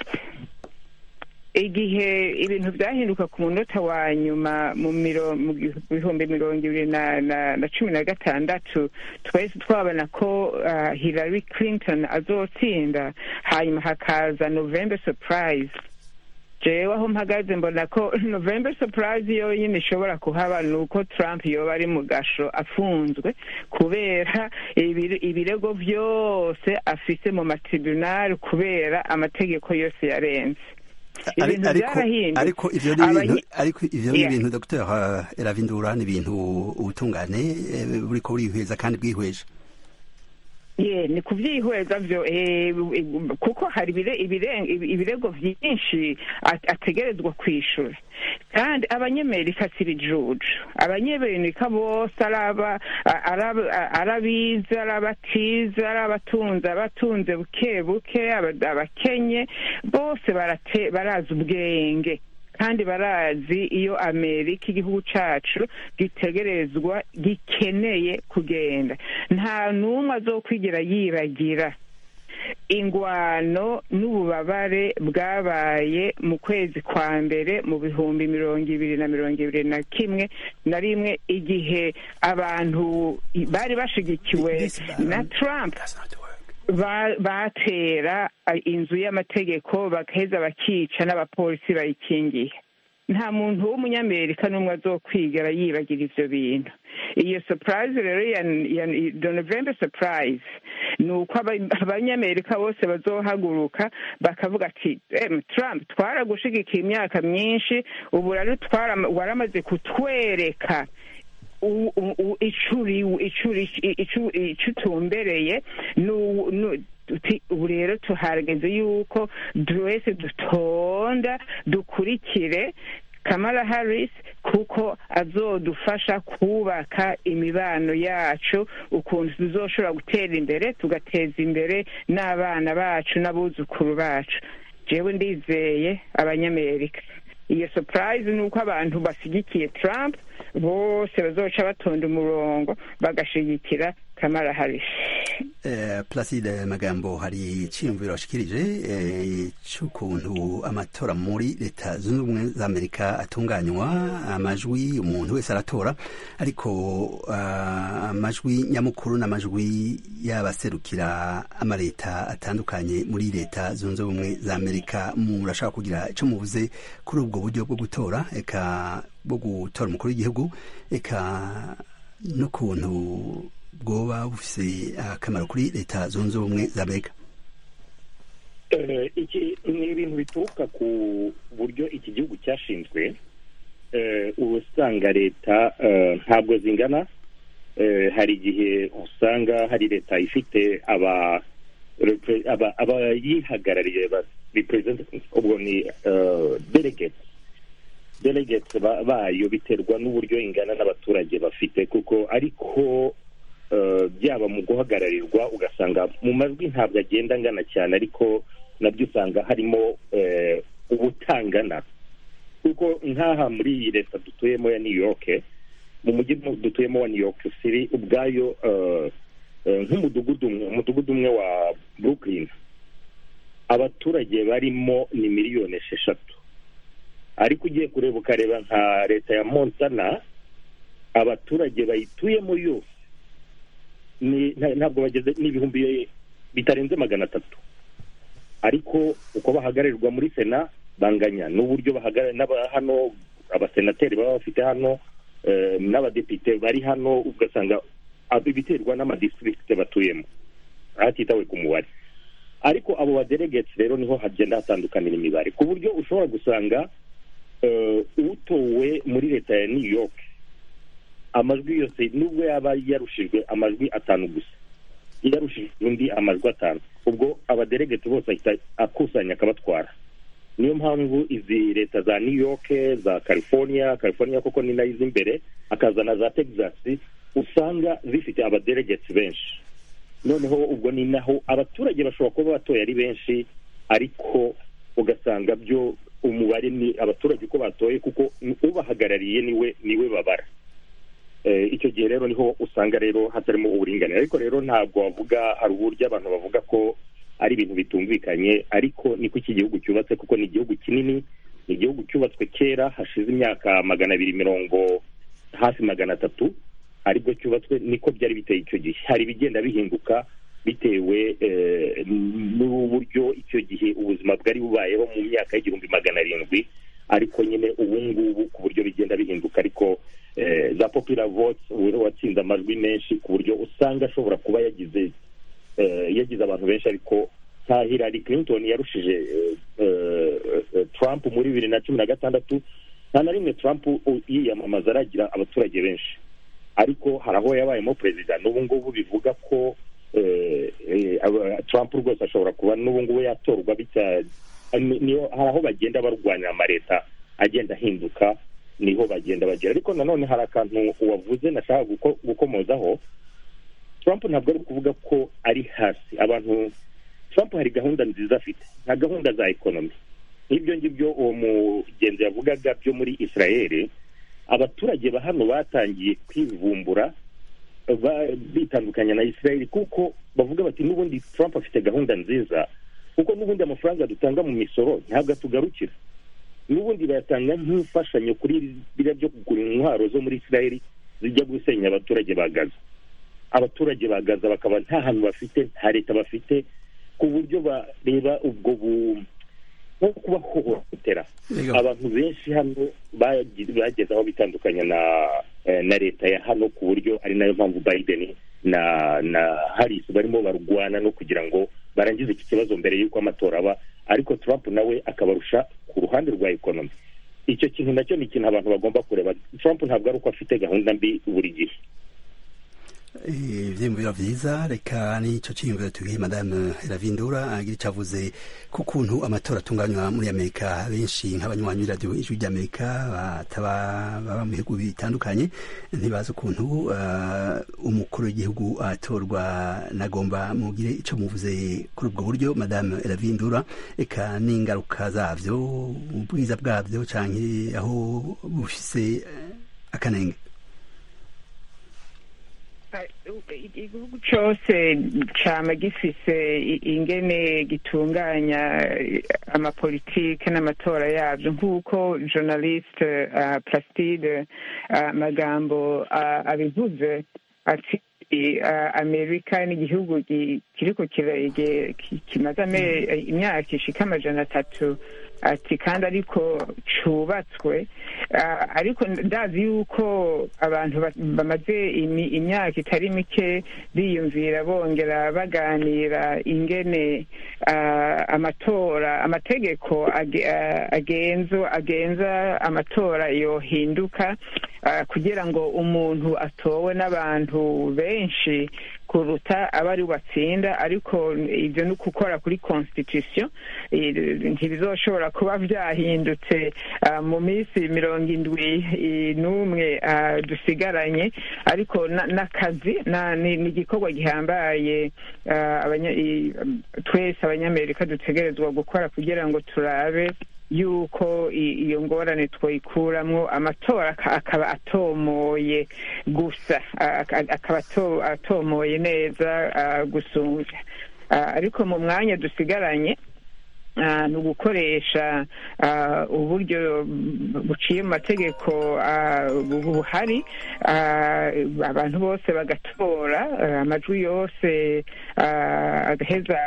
igihe ibintu byahinduka ku munota wa nyuma mu bihumbi mirongo ibiri na cumi na gatandatu twahise twabona ko hillary clinton azotsinda hanyuma hakaza november surprise jewe aho mpagaze mbona ko november surprise yonyine ishobora kuhaba ni uko trump yoba ari mu gasho afunzwe kubera ibirego byose afise mu matribunali kubera amategeko yose yarenze ariko ivyo ni ibintu ariko ivyo ni ibintu dr eravindura ni ibintu ubutungane buriko burihweza kandi bwihweje ye ni kubyihweza byo kuko hari ibirego byinshi ategerezwa kwishyura kandi abanyamerika si ibijuju abanyamerika bose ari abize ari abatize ari abatunze abatunze buke buke abakenye bose barazi ubwenge kandi barazi iyo amerika igihugu cyacu gitegerezwa gikeneye kugenda nta n'umwe azokwigira yibagira ingwano n'ububabare bwabaye mu kwezi kwa mbere mu bihumbi mirongo ibiri na mirongo ibiri na kimwe na rimwe igihe abantu bari bashigikiwe na trump batera inzu y'amategeko bagaheza bakica n'abapolisi bayikingiye nta muntu w'umunyamerika n'umwe azokwigera yibagira ivyo bintu iyo surprise rero ya november surprise ni uko abanyamerika bose bazohaguruka bakavuga ati trump twaragushigikiye imyaka myinshi ubu rero waramaze kutwereka icyo utumbereye ubu rero tuhageze yuko wese dutonda dukurikire kamara harris kuko azodufasha kubaka imibano yacu ukuntu tuzoshobora gutera imbere tugateza imbere n'abana bacu n'abuzukuru bacu jewe ndizeye abanyamerika iyo surprise ni uko abantu bashyigikiye trump bose bazoca batonda umurongo bagashigikira kamara harris placide magambo hari icyiyumviro washikirije cy'ukuntu amatora muri leta zunze ubumwe za amerika atunganywa amajwi umuntu wese aratora ariko amajwi nyamukuru n'amajwi y'abaserukira amaleta atandukanye muri leta zunze ubumwe za amerika murashaka kugira icyo muvuze kuri ubwo buryo bwo gutora eka bwo gutora umukuru w'igihugu eka n'ukuntu bwoba bufise akamaro kuri leta zunze ubumwe za amerika iki ni ibintu bituruka ku buryo iki gihugu cyashinzwe uba usanga leta ntabwo zingana hari igihe usanga hari leta ifite aba abayihagarariye ubwo ni delegate delegate bayo biterwa n'uburyo ingana n'abaturage bafite kuko ariko byaba mu guhagararirwa ugasanga mu majwi ntabwo agenda angana cyane ariko nabyo usanga harimo ubutangana kuko nk'aha muri iyi leta dutuyemo ya new york mu mujyi dutuyemo wa new york city ubwayo nk'umudugudu umwe umudugudu umwe wa brooklyn abaturage barimo ni miliyoni esheshatu ariko ugiye kureba ukareba nka leta ya montana abaturage bayituyemo yose ntabwo bageze n'ibihumbi bitarenze magana atatu ariko uko bahagararirwa muri sena banganya n'uburyo bahagarara hano abasenateri baba bafite hano n'abadepite bari hano ugasanga biterwa n'amadistrict batuyemo hatitawe ku mubare ariko abo badelegate rero niho hagenda hatandukanira imibare ku buryo ushobora gusanga utowe muri leta ya new york amajwi yose nubwo yaba yarushijwe amajwi atanu gusa yarushijwe undi amajwi atanu ubwo abadelegate bose ahita akusanya akabatwara niyo mpamvu izi leta za new york za california california koko ni nayo imbere akazana za texas usanga zifite abadelegate benshi noneho ubwo ni naho abaturage bashobora kuba batoye ari benshi ariko ugasanga byo umubare ni abaturage uko batoye kuko ubahagarariye niwe niwe babara icyo gihe rero niho usanga rero hatarimo uburinganire ariko rero ntabwo wavuga hari uburyo abantu bavuga ko ari ibintu bitumvikanye ariko niko iki gihugu cyubatse kuko ni igihugu kinini ni igihugu cyubatswe kera hashize imyaka magana abiri mirongo hafi magana atatu aribwo cyubatswe niko byari biteye icyo gihe hari ibigenda bihinduka bitewe n'uburyo icyo gihe ubuzima bwari bubayeho mu myaka y'igihumbi magana arindwi ariko nyine ubu ngubu ku buryo bigenda bihinduka ariko za popular votes watsinze amajwi menshi ku buryo usanga ashobora kuba yagize yagize abantu benshi ariko nka Hillary Clinton yarushije Trump muri bibiri na cumi na gatandatu nta na rimwe Trump yiyamamaza aragira abaturage benshi ariko hari aho yabayemo perezida n'ubu ngubu bivuga ko Trump rwose ashobora kuba n'ubu ngubu yatorwa hari aho bagenda barwanira amaleta agenda ahinduka niho bagenda bagera ariko nanone hari akantu wavuze nashaka gukomozaho Trump ntabwo ari kuvuga ko ari hasi abantu Trump hari gahunda nziza afite nka gahunda za ekonomi nk'ibyo ngibyo uwo mugenzi yavugaga byo muri israel abaturage ba hano batangiye kwivumbura bitandukanya na israel kuko bavuga bati n'ubundi Trump afite gahunda nziza kuko n'ubundi amafaranga dutanga mu misoro ntabwo atugarukira n'ubundi bayatanga nk'imfashanyo kuri biriya byo kugura intwaro zo muri israel zijya gusenya abaturage ba gaza abaturage ba gaza bakaba nta hantu bafite nta leta bafite ku buryo bareba ubwo bu nko kubahohotera abantu benshi hano bageze aho bitandukanya na na leta ya hano ku buryo ari nayo mpamvu biden na na harris barimo barwana no kugira ngo barangize iki kibazo mbere y'uko amatora aba ariko trump nawe akabarusha ku ruhande rwa ekonomi icyo kintu nacyo ni ikintu abantu bagomba kureba trump ntabwo ari uko afite gahunda mbi buri gihe ivyiyumviro vyiza reka nico ciyumviro tubwiye madame Ravindura agira ico avuze ku kuntu amatora atunganywa muri amerika benshi nk'abanywanyi b'iradiyo ijwi ry'amerika bataba baba mu bihugu bitandukanye ntibazi ukuntu uh, umukuru w'igihugu atorwa nagomba mugire ico muvuze kuri ubwo buryo madame Ravindura eka n'ingaruka zavyo ubwiza bwavyo canke aho bufise akanenge igihugu cyose cyama gifise ingene gitunganya amapolitike n'amatora yabyo nk'uko journaliste uh, plastide uh, magambo uh, abivuze ati amerika n'igihugu kiriko kimaze imyaka ishika amajana atatu ati kandi ariko cubatswe ariko ndazi yuko abantu bamaze imyaka itari mike biyumvira bongera baganira ingene amatora amategeko agenzo agenza amatora yohinduka kugira ngo umuntu atowe n'abantu benshi kuruta aba ari batsinda ariko ibyo ni ukukora kuri constitution ntibizoshobora kuba byahindutse mu minsi mirongo indwi n'umwe dusigaranye ariko n'akazi ni igikorwa gihambaye twese abanyamerika dutegerezwa gukora kugira ngo turabe yuko iyo ngorane twayikuramwo amatora akaba atomoye gusa akaba atomoye neza gusumbya ariko mu mwanya dusigaranye ni ugukoresha uburyo buciye mu mategeko buhari abantu bose bagatora amajwi yose agaheza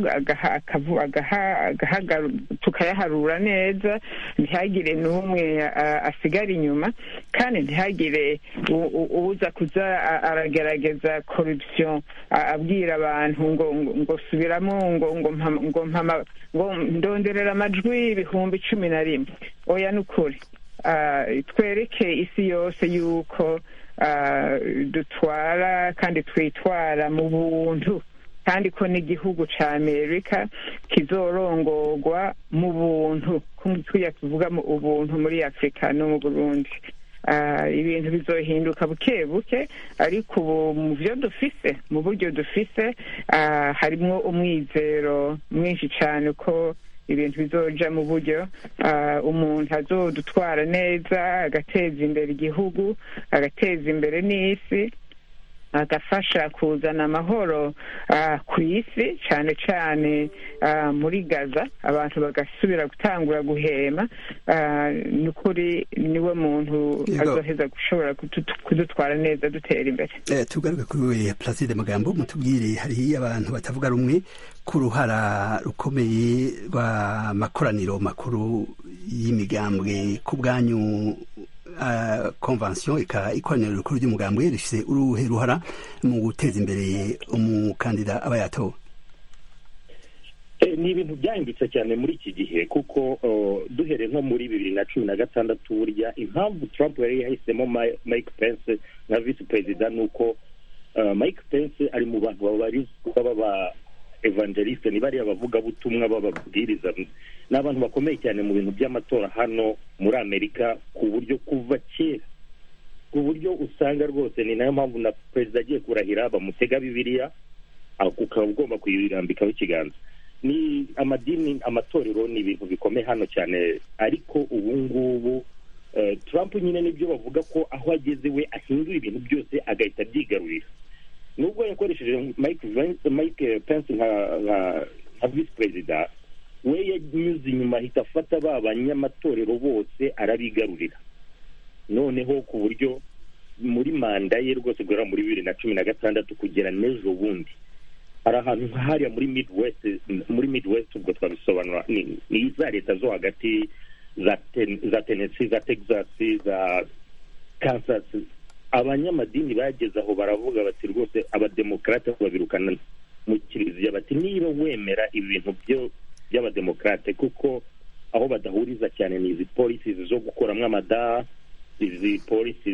tukayaharura neza ntihagire n'umwe asigara inyuma kandi ntihagire uza kuza aragerageza korupsiyo abwira abantu ngo ngo subiramo ngo ngo ngo ndonderera amajwi ibihumbi cumi na rimwe oya ni ukuri twereke isi yose yuko dutwara kandi twitwara mu buntu kandi ko n'igihugu cya amerika kizorongorwa mu buntu tujya tuvuga mu ubuntu muri afurika no mu burundi ibintu bizohinduka buke buke ariko ubu mu byo dufise mu buryo dufise harimo umwizero mwinshi cyane ko ibintu bizoja mu buryo umuntu azodutwara neza agateza imbere igihugu agateza imbere n'isi agafasha kuzana amahoro ku isi cyane cyane muri gaza abantu bagasubira gutangura guhema ni ukuri niwe muntu azoheza gushobora kudutwara neza dutera imbere tugaruke kuri placide magambo mutubwire hariho abantu batavuga rumwe ku ruhara rukomeye rw'amakoraniro makuru y'imigambwe ku bwanyu konvansiyo ikoraniro rikuru ry'umugambwe rifite uruhe ruhara mu guteza imbere umukandida aba yatowe ni ibintu byahindutse cyane muri iki gihe kuko duhereye nko muri bibiri na cumi na gatandatu burya impamvu Trump yari yahisemo Mike Pence nka visi perezida ni uko Mike Pence ari mu bantu babarizwa baba evangeliste ni bariya bavugabutumwa b'ababwiriza ni abantu bakomeye cyane mu bintu by'amatora hano muri amerika ku buryo kuva kera ku buryo usanga rwose ni nayo mpamvu na perezida agiye kurahira bamutega bibiliya ukaba ugomba kuyirambikaho ikiganza ni amadini amatorero ni ibintu bikomeye hano cyane ariko ubu ngubu Trump nyine nibyo bavuga ko aho ageze we ahindura ibintu byose agahita abyigarurira nubwo yakoresheje mike pence nka visi perezida we yanyuze inyuma ahita afata ba banyamatorero bose arabigarurira noneho ku buryo muri manda ye rwose guhera muri bibiri na cumi na gatandatu kugera n'ejo bundi hari ahantu hariya muri midwest muri midwest ubwo twabisobanura ni za leta zo hagati za tenesi za texas za kansas abanyamadini bageze aho baravuga bati rwose abademokarate babirukana mu kiliziya bati niba wemera ibintu by'abademokarate kuko aho badahuriza cyane ni izi polisi zo gukuramo amada izi polisi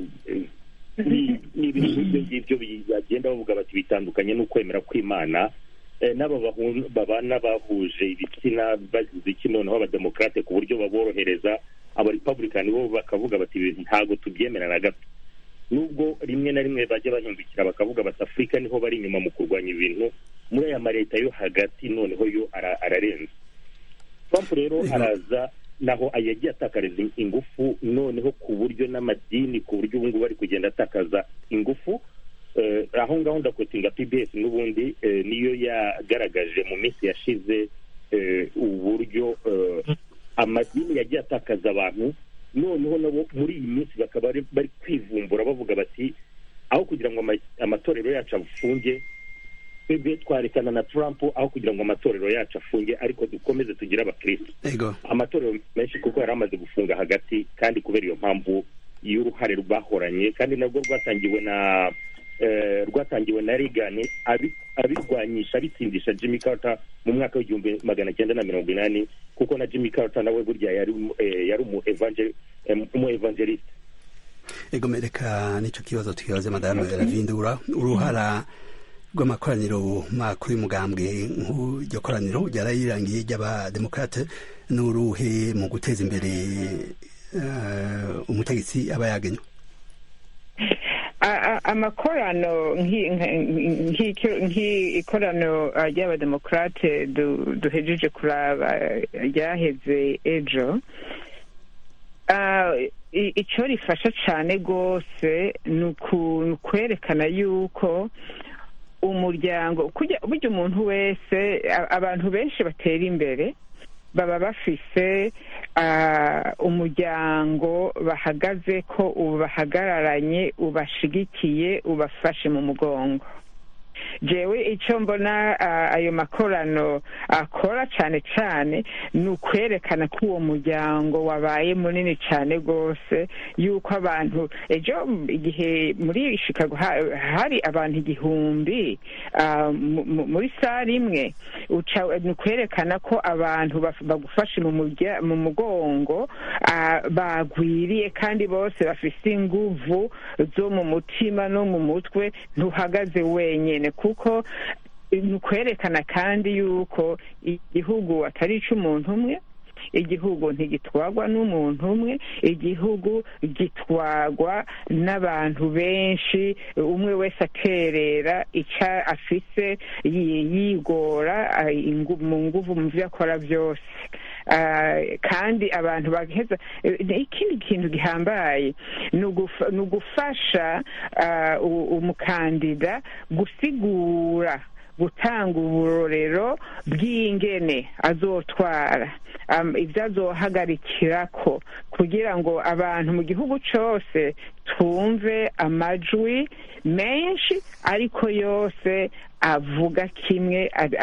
ni ibintu nk'ibyo ngibyo bagenda bavuga bati bitandukanye n'ukwemera kw'imana n'aba babana bahuje ibitsina bagize iki noneho abademokarate ku buryo baborohereza abarepublikani bo bakavuga bati ibintu ntabwo tubyemera na gato nubwo rimwe na rimwe bajya bahindukira bakavuga bati afurika niho bari inyuma mu kurwanya ibintu muri aya maleta yo hagati noneho yo ararenze trump rero araza naho yagiye atakariza ingufu noneho ku buryo n'amadini ku buryo ubu ngubu bari kugenda atakaza ingufu aho ngaho ndakotinga pbs n'ubundi niyo yagaragaje mu minsi yashize uburyo amadini yagiye atakaza abantu noneho nabo muri iyi minsi bakaba bari kwivumbura bavuga bati aho kugira ngo amatorero yacu afunge twebwe twarekana na Trump aho kugira ngo amatorero yacu afunge ariko dukomeze tugire abakirisitu amatorero menshi kuko yari amaze gufunga hagati kandi kubera iyo mpamvu y'uruhare rwahoranye kandi nabwo rwatangiwe na rwatangiwe na Reagan abirwanyisha abitsindisha Jimmy Carter mu mwaka w'igihumbi magana cyenda na mirongo inani kuko na Jimmy Carter nawe burya yari umu evangeliste ego mereka nicyo kibazo tukibaze madamu ravindura uruhara rw'amakoraniro makuru y'umugambwe nk'iryo koraniro ryarayirangiye ry'abademokarate n'uruhe mu guteza imbere umutegetsi aba yagenywe amakorano nk'ikorano ry'abademokarate duhejeje kuraba ryaheze ejo icyo rifasha cyane rwose ni ukwerekana yuko umuryango burya umuntu wese abantu benshi batera imbere baba bafise umuryango bahagaze ko ubahagararanye ubashigikiye ubafashe mu mugongo jewe icyo mbona ayo makorano akora cyane cyane ni ukwerekana ko uwo muryango wabaye munini cyane rwose yuko abantu ejo igihe muri chicago hari abantu igihumbi muri sare imwe ni ukwerekana ko abantu bagufashe mu mugongo bagwiriye kandi bose bafite inguvu zo mu mutima no mu mutwe ntuhagaze wenyine kuko ni ukwerekana kandi yuko igihugu atari icy'umuntu umwe igihugu ntigitwagwa n'umuntu umwe igihugu gitwagwa n'abantu benshi umwe wese aterera icyo afise yigora mu nguvu mu byo akora byose kandi abantu bagaheza ikindi kintu gihambaye ni ugufasha umukandida gusigura gutanga uburorero bw'ingene azotwara ibyo azohagarikira ko kugira ngo abantu mu gihugu cyose twumve amajwi menshi ariko yose avuga kimwe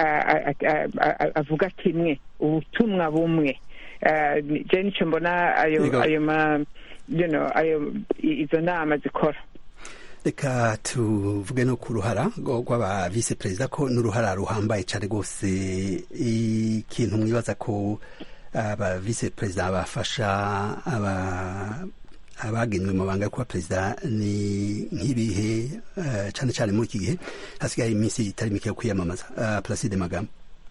avuga kimwe ubutumwa bumwe je nicyo mbona ayo ayo izo nama zikora reka tuvuge no ku ruhara rw'aba visi perezida ko n'uruhara ruhambaye cyane rwose ikintu mwibaza ko aba visi perezida bafasha abagenewe amabanga yo kuba perezida ni nk'ibihe cyane cyane muri iki gihe hasigaye iminsi itari mike yo kwiyamamaza placide magambo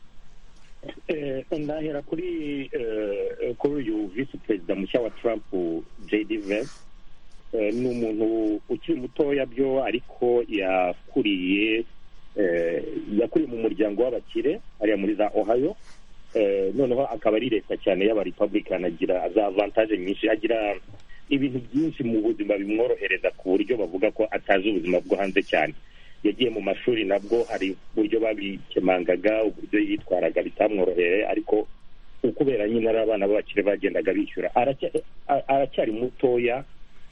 ndahera kuri kuri uyu visi perezida mushya wa trump jd vance ni umuntu ukiri mutoya byo ariko yakuriye yakuriye mu muryango w'abakire hariya muri za ohio noneho akaba ari leta cyane y'abarepublican agira za avantage nyinshi agira ibintu byinshi mu buzima bimworohereza ku buryo bavuga ko atazi ubuzima bwo hanze cyane yagiye mu mashuri nabwo hari uburyo babikemangaga uburyo yitwaraga bitamworoheye ariko ukubera nyine ari abana b'abakire bagendaga bishyura aracyari mutoya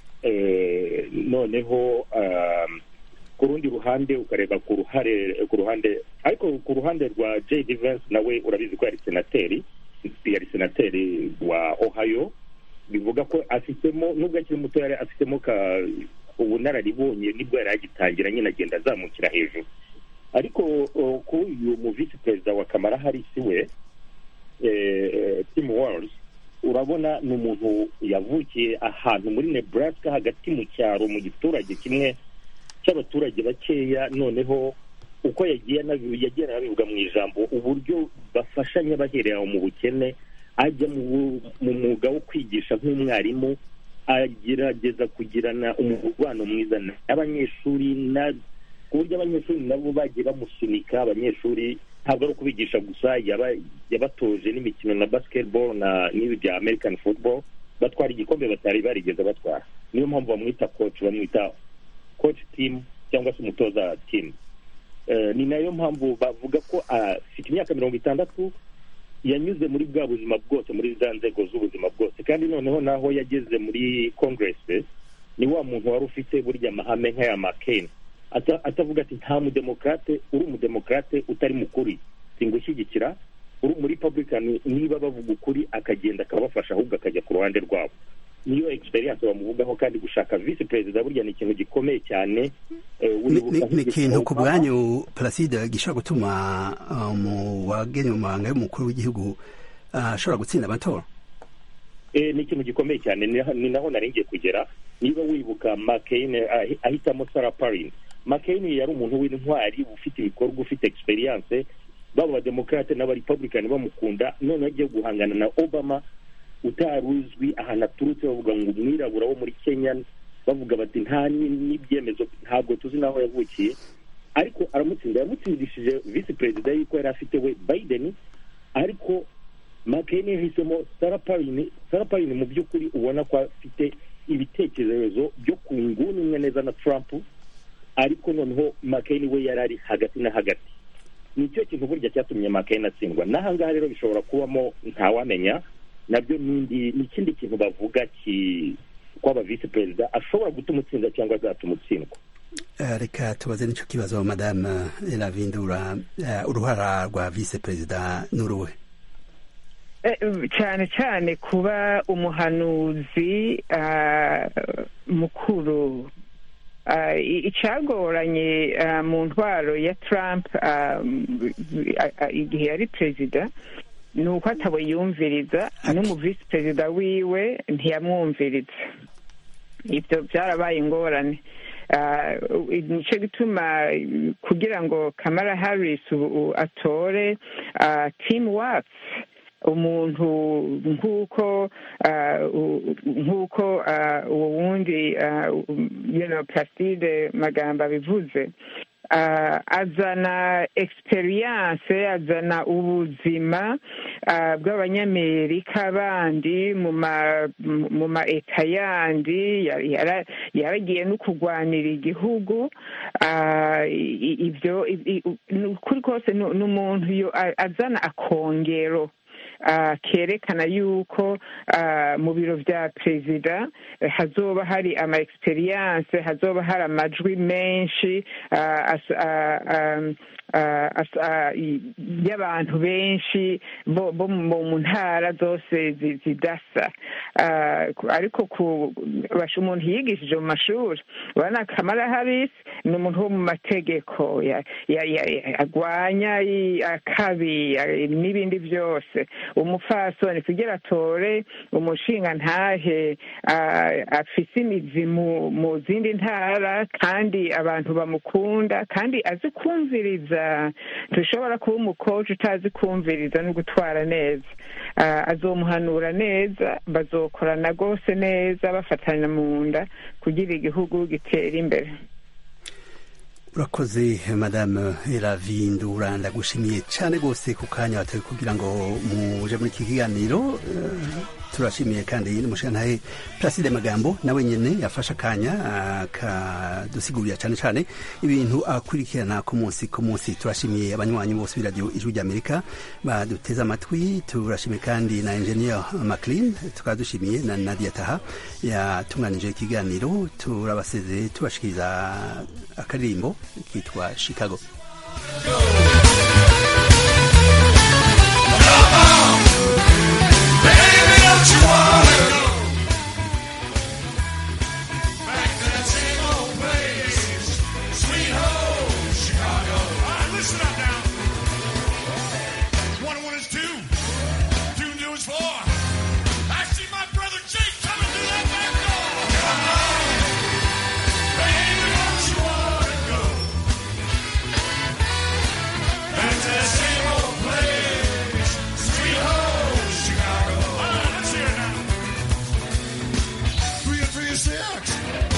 noneho ku rundi ruhande ukareba ku ruhare ku ruhande ariko ku ruhande rwa jd vance nawe urabizi ko yari senateri yari senateri wa ohio bivuga ko afitemo nubwo akiri muto yari afitemo ubunararibonye nibwo yari agitangira nyine agenda azamukira hejuru ariko kuri uyu mu visi perezida wa kamara harisi we tim walls urabona ni umuntu yavukiye ahantu muri nebraska hagati mu cyaro mu giturage kimwe cy'abaturage bakeya noneho uko yagiye yagiye anabivuga mu ijambo uburyo bafashanya bahereye aho mu bukene ajya mu mwuga wo kwigisha nk'umwarimu agerageza kugirana umubano mwiza n'abanyeshuri ku buryo abanyeshuri nabo bagiye bamusunika abanyeshuri ntabwo ari ukubigisha gusa yabatoje n'imikino na basketball na n'ibi bya american football batwara igikombe batari barigeze batwara niyo mpamvu bamwita coach bamwita coach team cyangwa se umutoza team ni nayo mpamvu bavuga ko afite imyaka mirongo itandatu yanyuze muri bwa buzima bwose muri za nzego z'ubuzima bwose kandi noneho naho yageze muri congress ni wa muntu wari ufite burya amahame nk'aya makeni atavuga ati nta mudemokrate uri umudemokrate utari mukuri singushyigikira uri muri republican niba bavuga ukuri akagenda akabafasha ahubwo akajya ku ruhande rwabo niyo experience bamuvugaho kandi gushaka visi perezida burya ni ikintu gikomeye cyane ni ikintu ku bwanyu placide gishobora gutuma mu wagenewe amabanga y'umukuru w'igihugu ashobora gutsinda amatora ni ikintu gikomeye cyane ni naho nari ngiye kugera niba wibuka makeyine ahitamo sara parini makeyine yari umuntu w'intwari ufite ibikorwa ufite egisperiyanse baba abademokarate n'abarepublikani bamukunda noneho agiye guhangana na obama utari uzwi ahantu aturutse bavuga ngo umwirabura wo muri kenya bavuga bati nta n'ibyemezo ntabwo tuzi n'aho yavukiye ariko aramutsinda yamutsindishije visi perezida y'uko yari afite we biden ariko makeyine yahisemo sara parini sara parini mu by'ukuri ubona ko afite ibitekerezo byo ku nguni imwe neza na trump ariko noneho makeyine we yari ari hagati na hagati ni cyo kintu burya cyatumye makeyine atsindwa n'ahangaha rero bishobora kubamo ntawamenya nabyo ni ikindi kintu bavuga ko aba visi perezida ashobora gutuma utsinda cyangwa azatuma utsindwa reka tubaze n'icyo kibazo madame eravindura uruhara rwa visi perezida n'uruwe cyane cyane kuba umuhanuzi mukuru icyagoranye mu ntwaro ya Trump igihe yari perezida ni uko atabo yumviriza n'umuvisi perezida wiwe ntiyamwumviriza ibyo byarabaye ingorane nicyo gituma kugira ngo kamara harris atore timu watsi umuntu nk'uko nk'uko uwo wundi plaside magambo abivuze azana experience azana ubuzima bw'abanyamerika bandi mu ma eta yandi yaragiye no kurwanira igihugu ibyo kuri kose ni umuntu azana akongero kerekana yuko mu biro bya perezida hazoba hari ama experience hazoba hari amajwi menshi y'abantu benshi bo mu ntara zose zidasa ariko umuntu yigishije mu mashuri urabona kamara harisi ni umuntu wo mu mategeko agwanya akabi n'ibindi byose umupfasoni kugira atore umushinga ntahe afise imizi mu zindi ntara kandi abantu bamukunda kandi azi kumviriza dushobora kuba umukoci utazi kumviriza no gutwara neza azomuhanura neza bazokorana rwose neza bafatanya mu nda kugira igihugu gitera imbere urakoze madame eravindura ndagushimiye cyane rwose ku kanya watawe kugira ngo muje muri iki kiganiro turashimiye kandi n'umushingantahe Placide Magambo nawe nyene yafashe akanya akadusigurira cyane cyane ibintu akurikirana ku munsi ku munsi turashimiye abanywanyi bose b'iradiyo ijwi ry'Amerika baduteze amatwi turashimiye kandi na engineer Maclean tukaba dushimiye na Nadia Taha yatunganije ikiganiro turabaseze tubashikiriza akaririmbo kitwa Chicago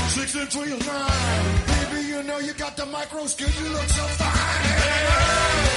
Baby, you know you got the micro skill, you look so fine.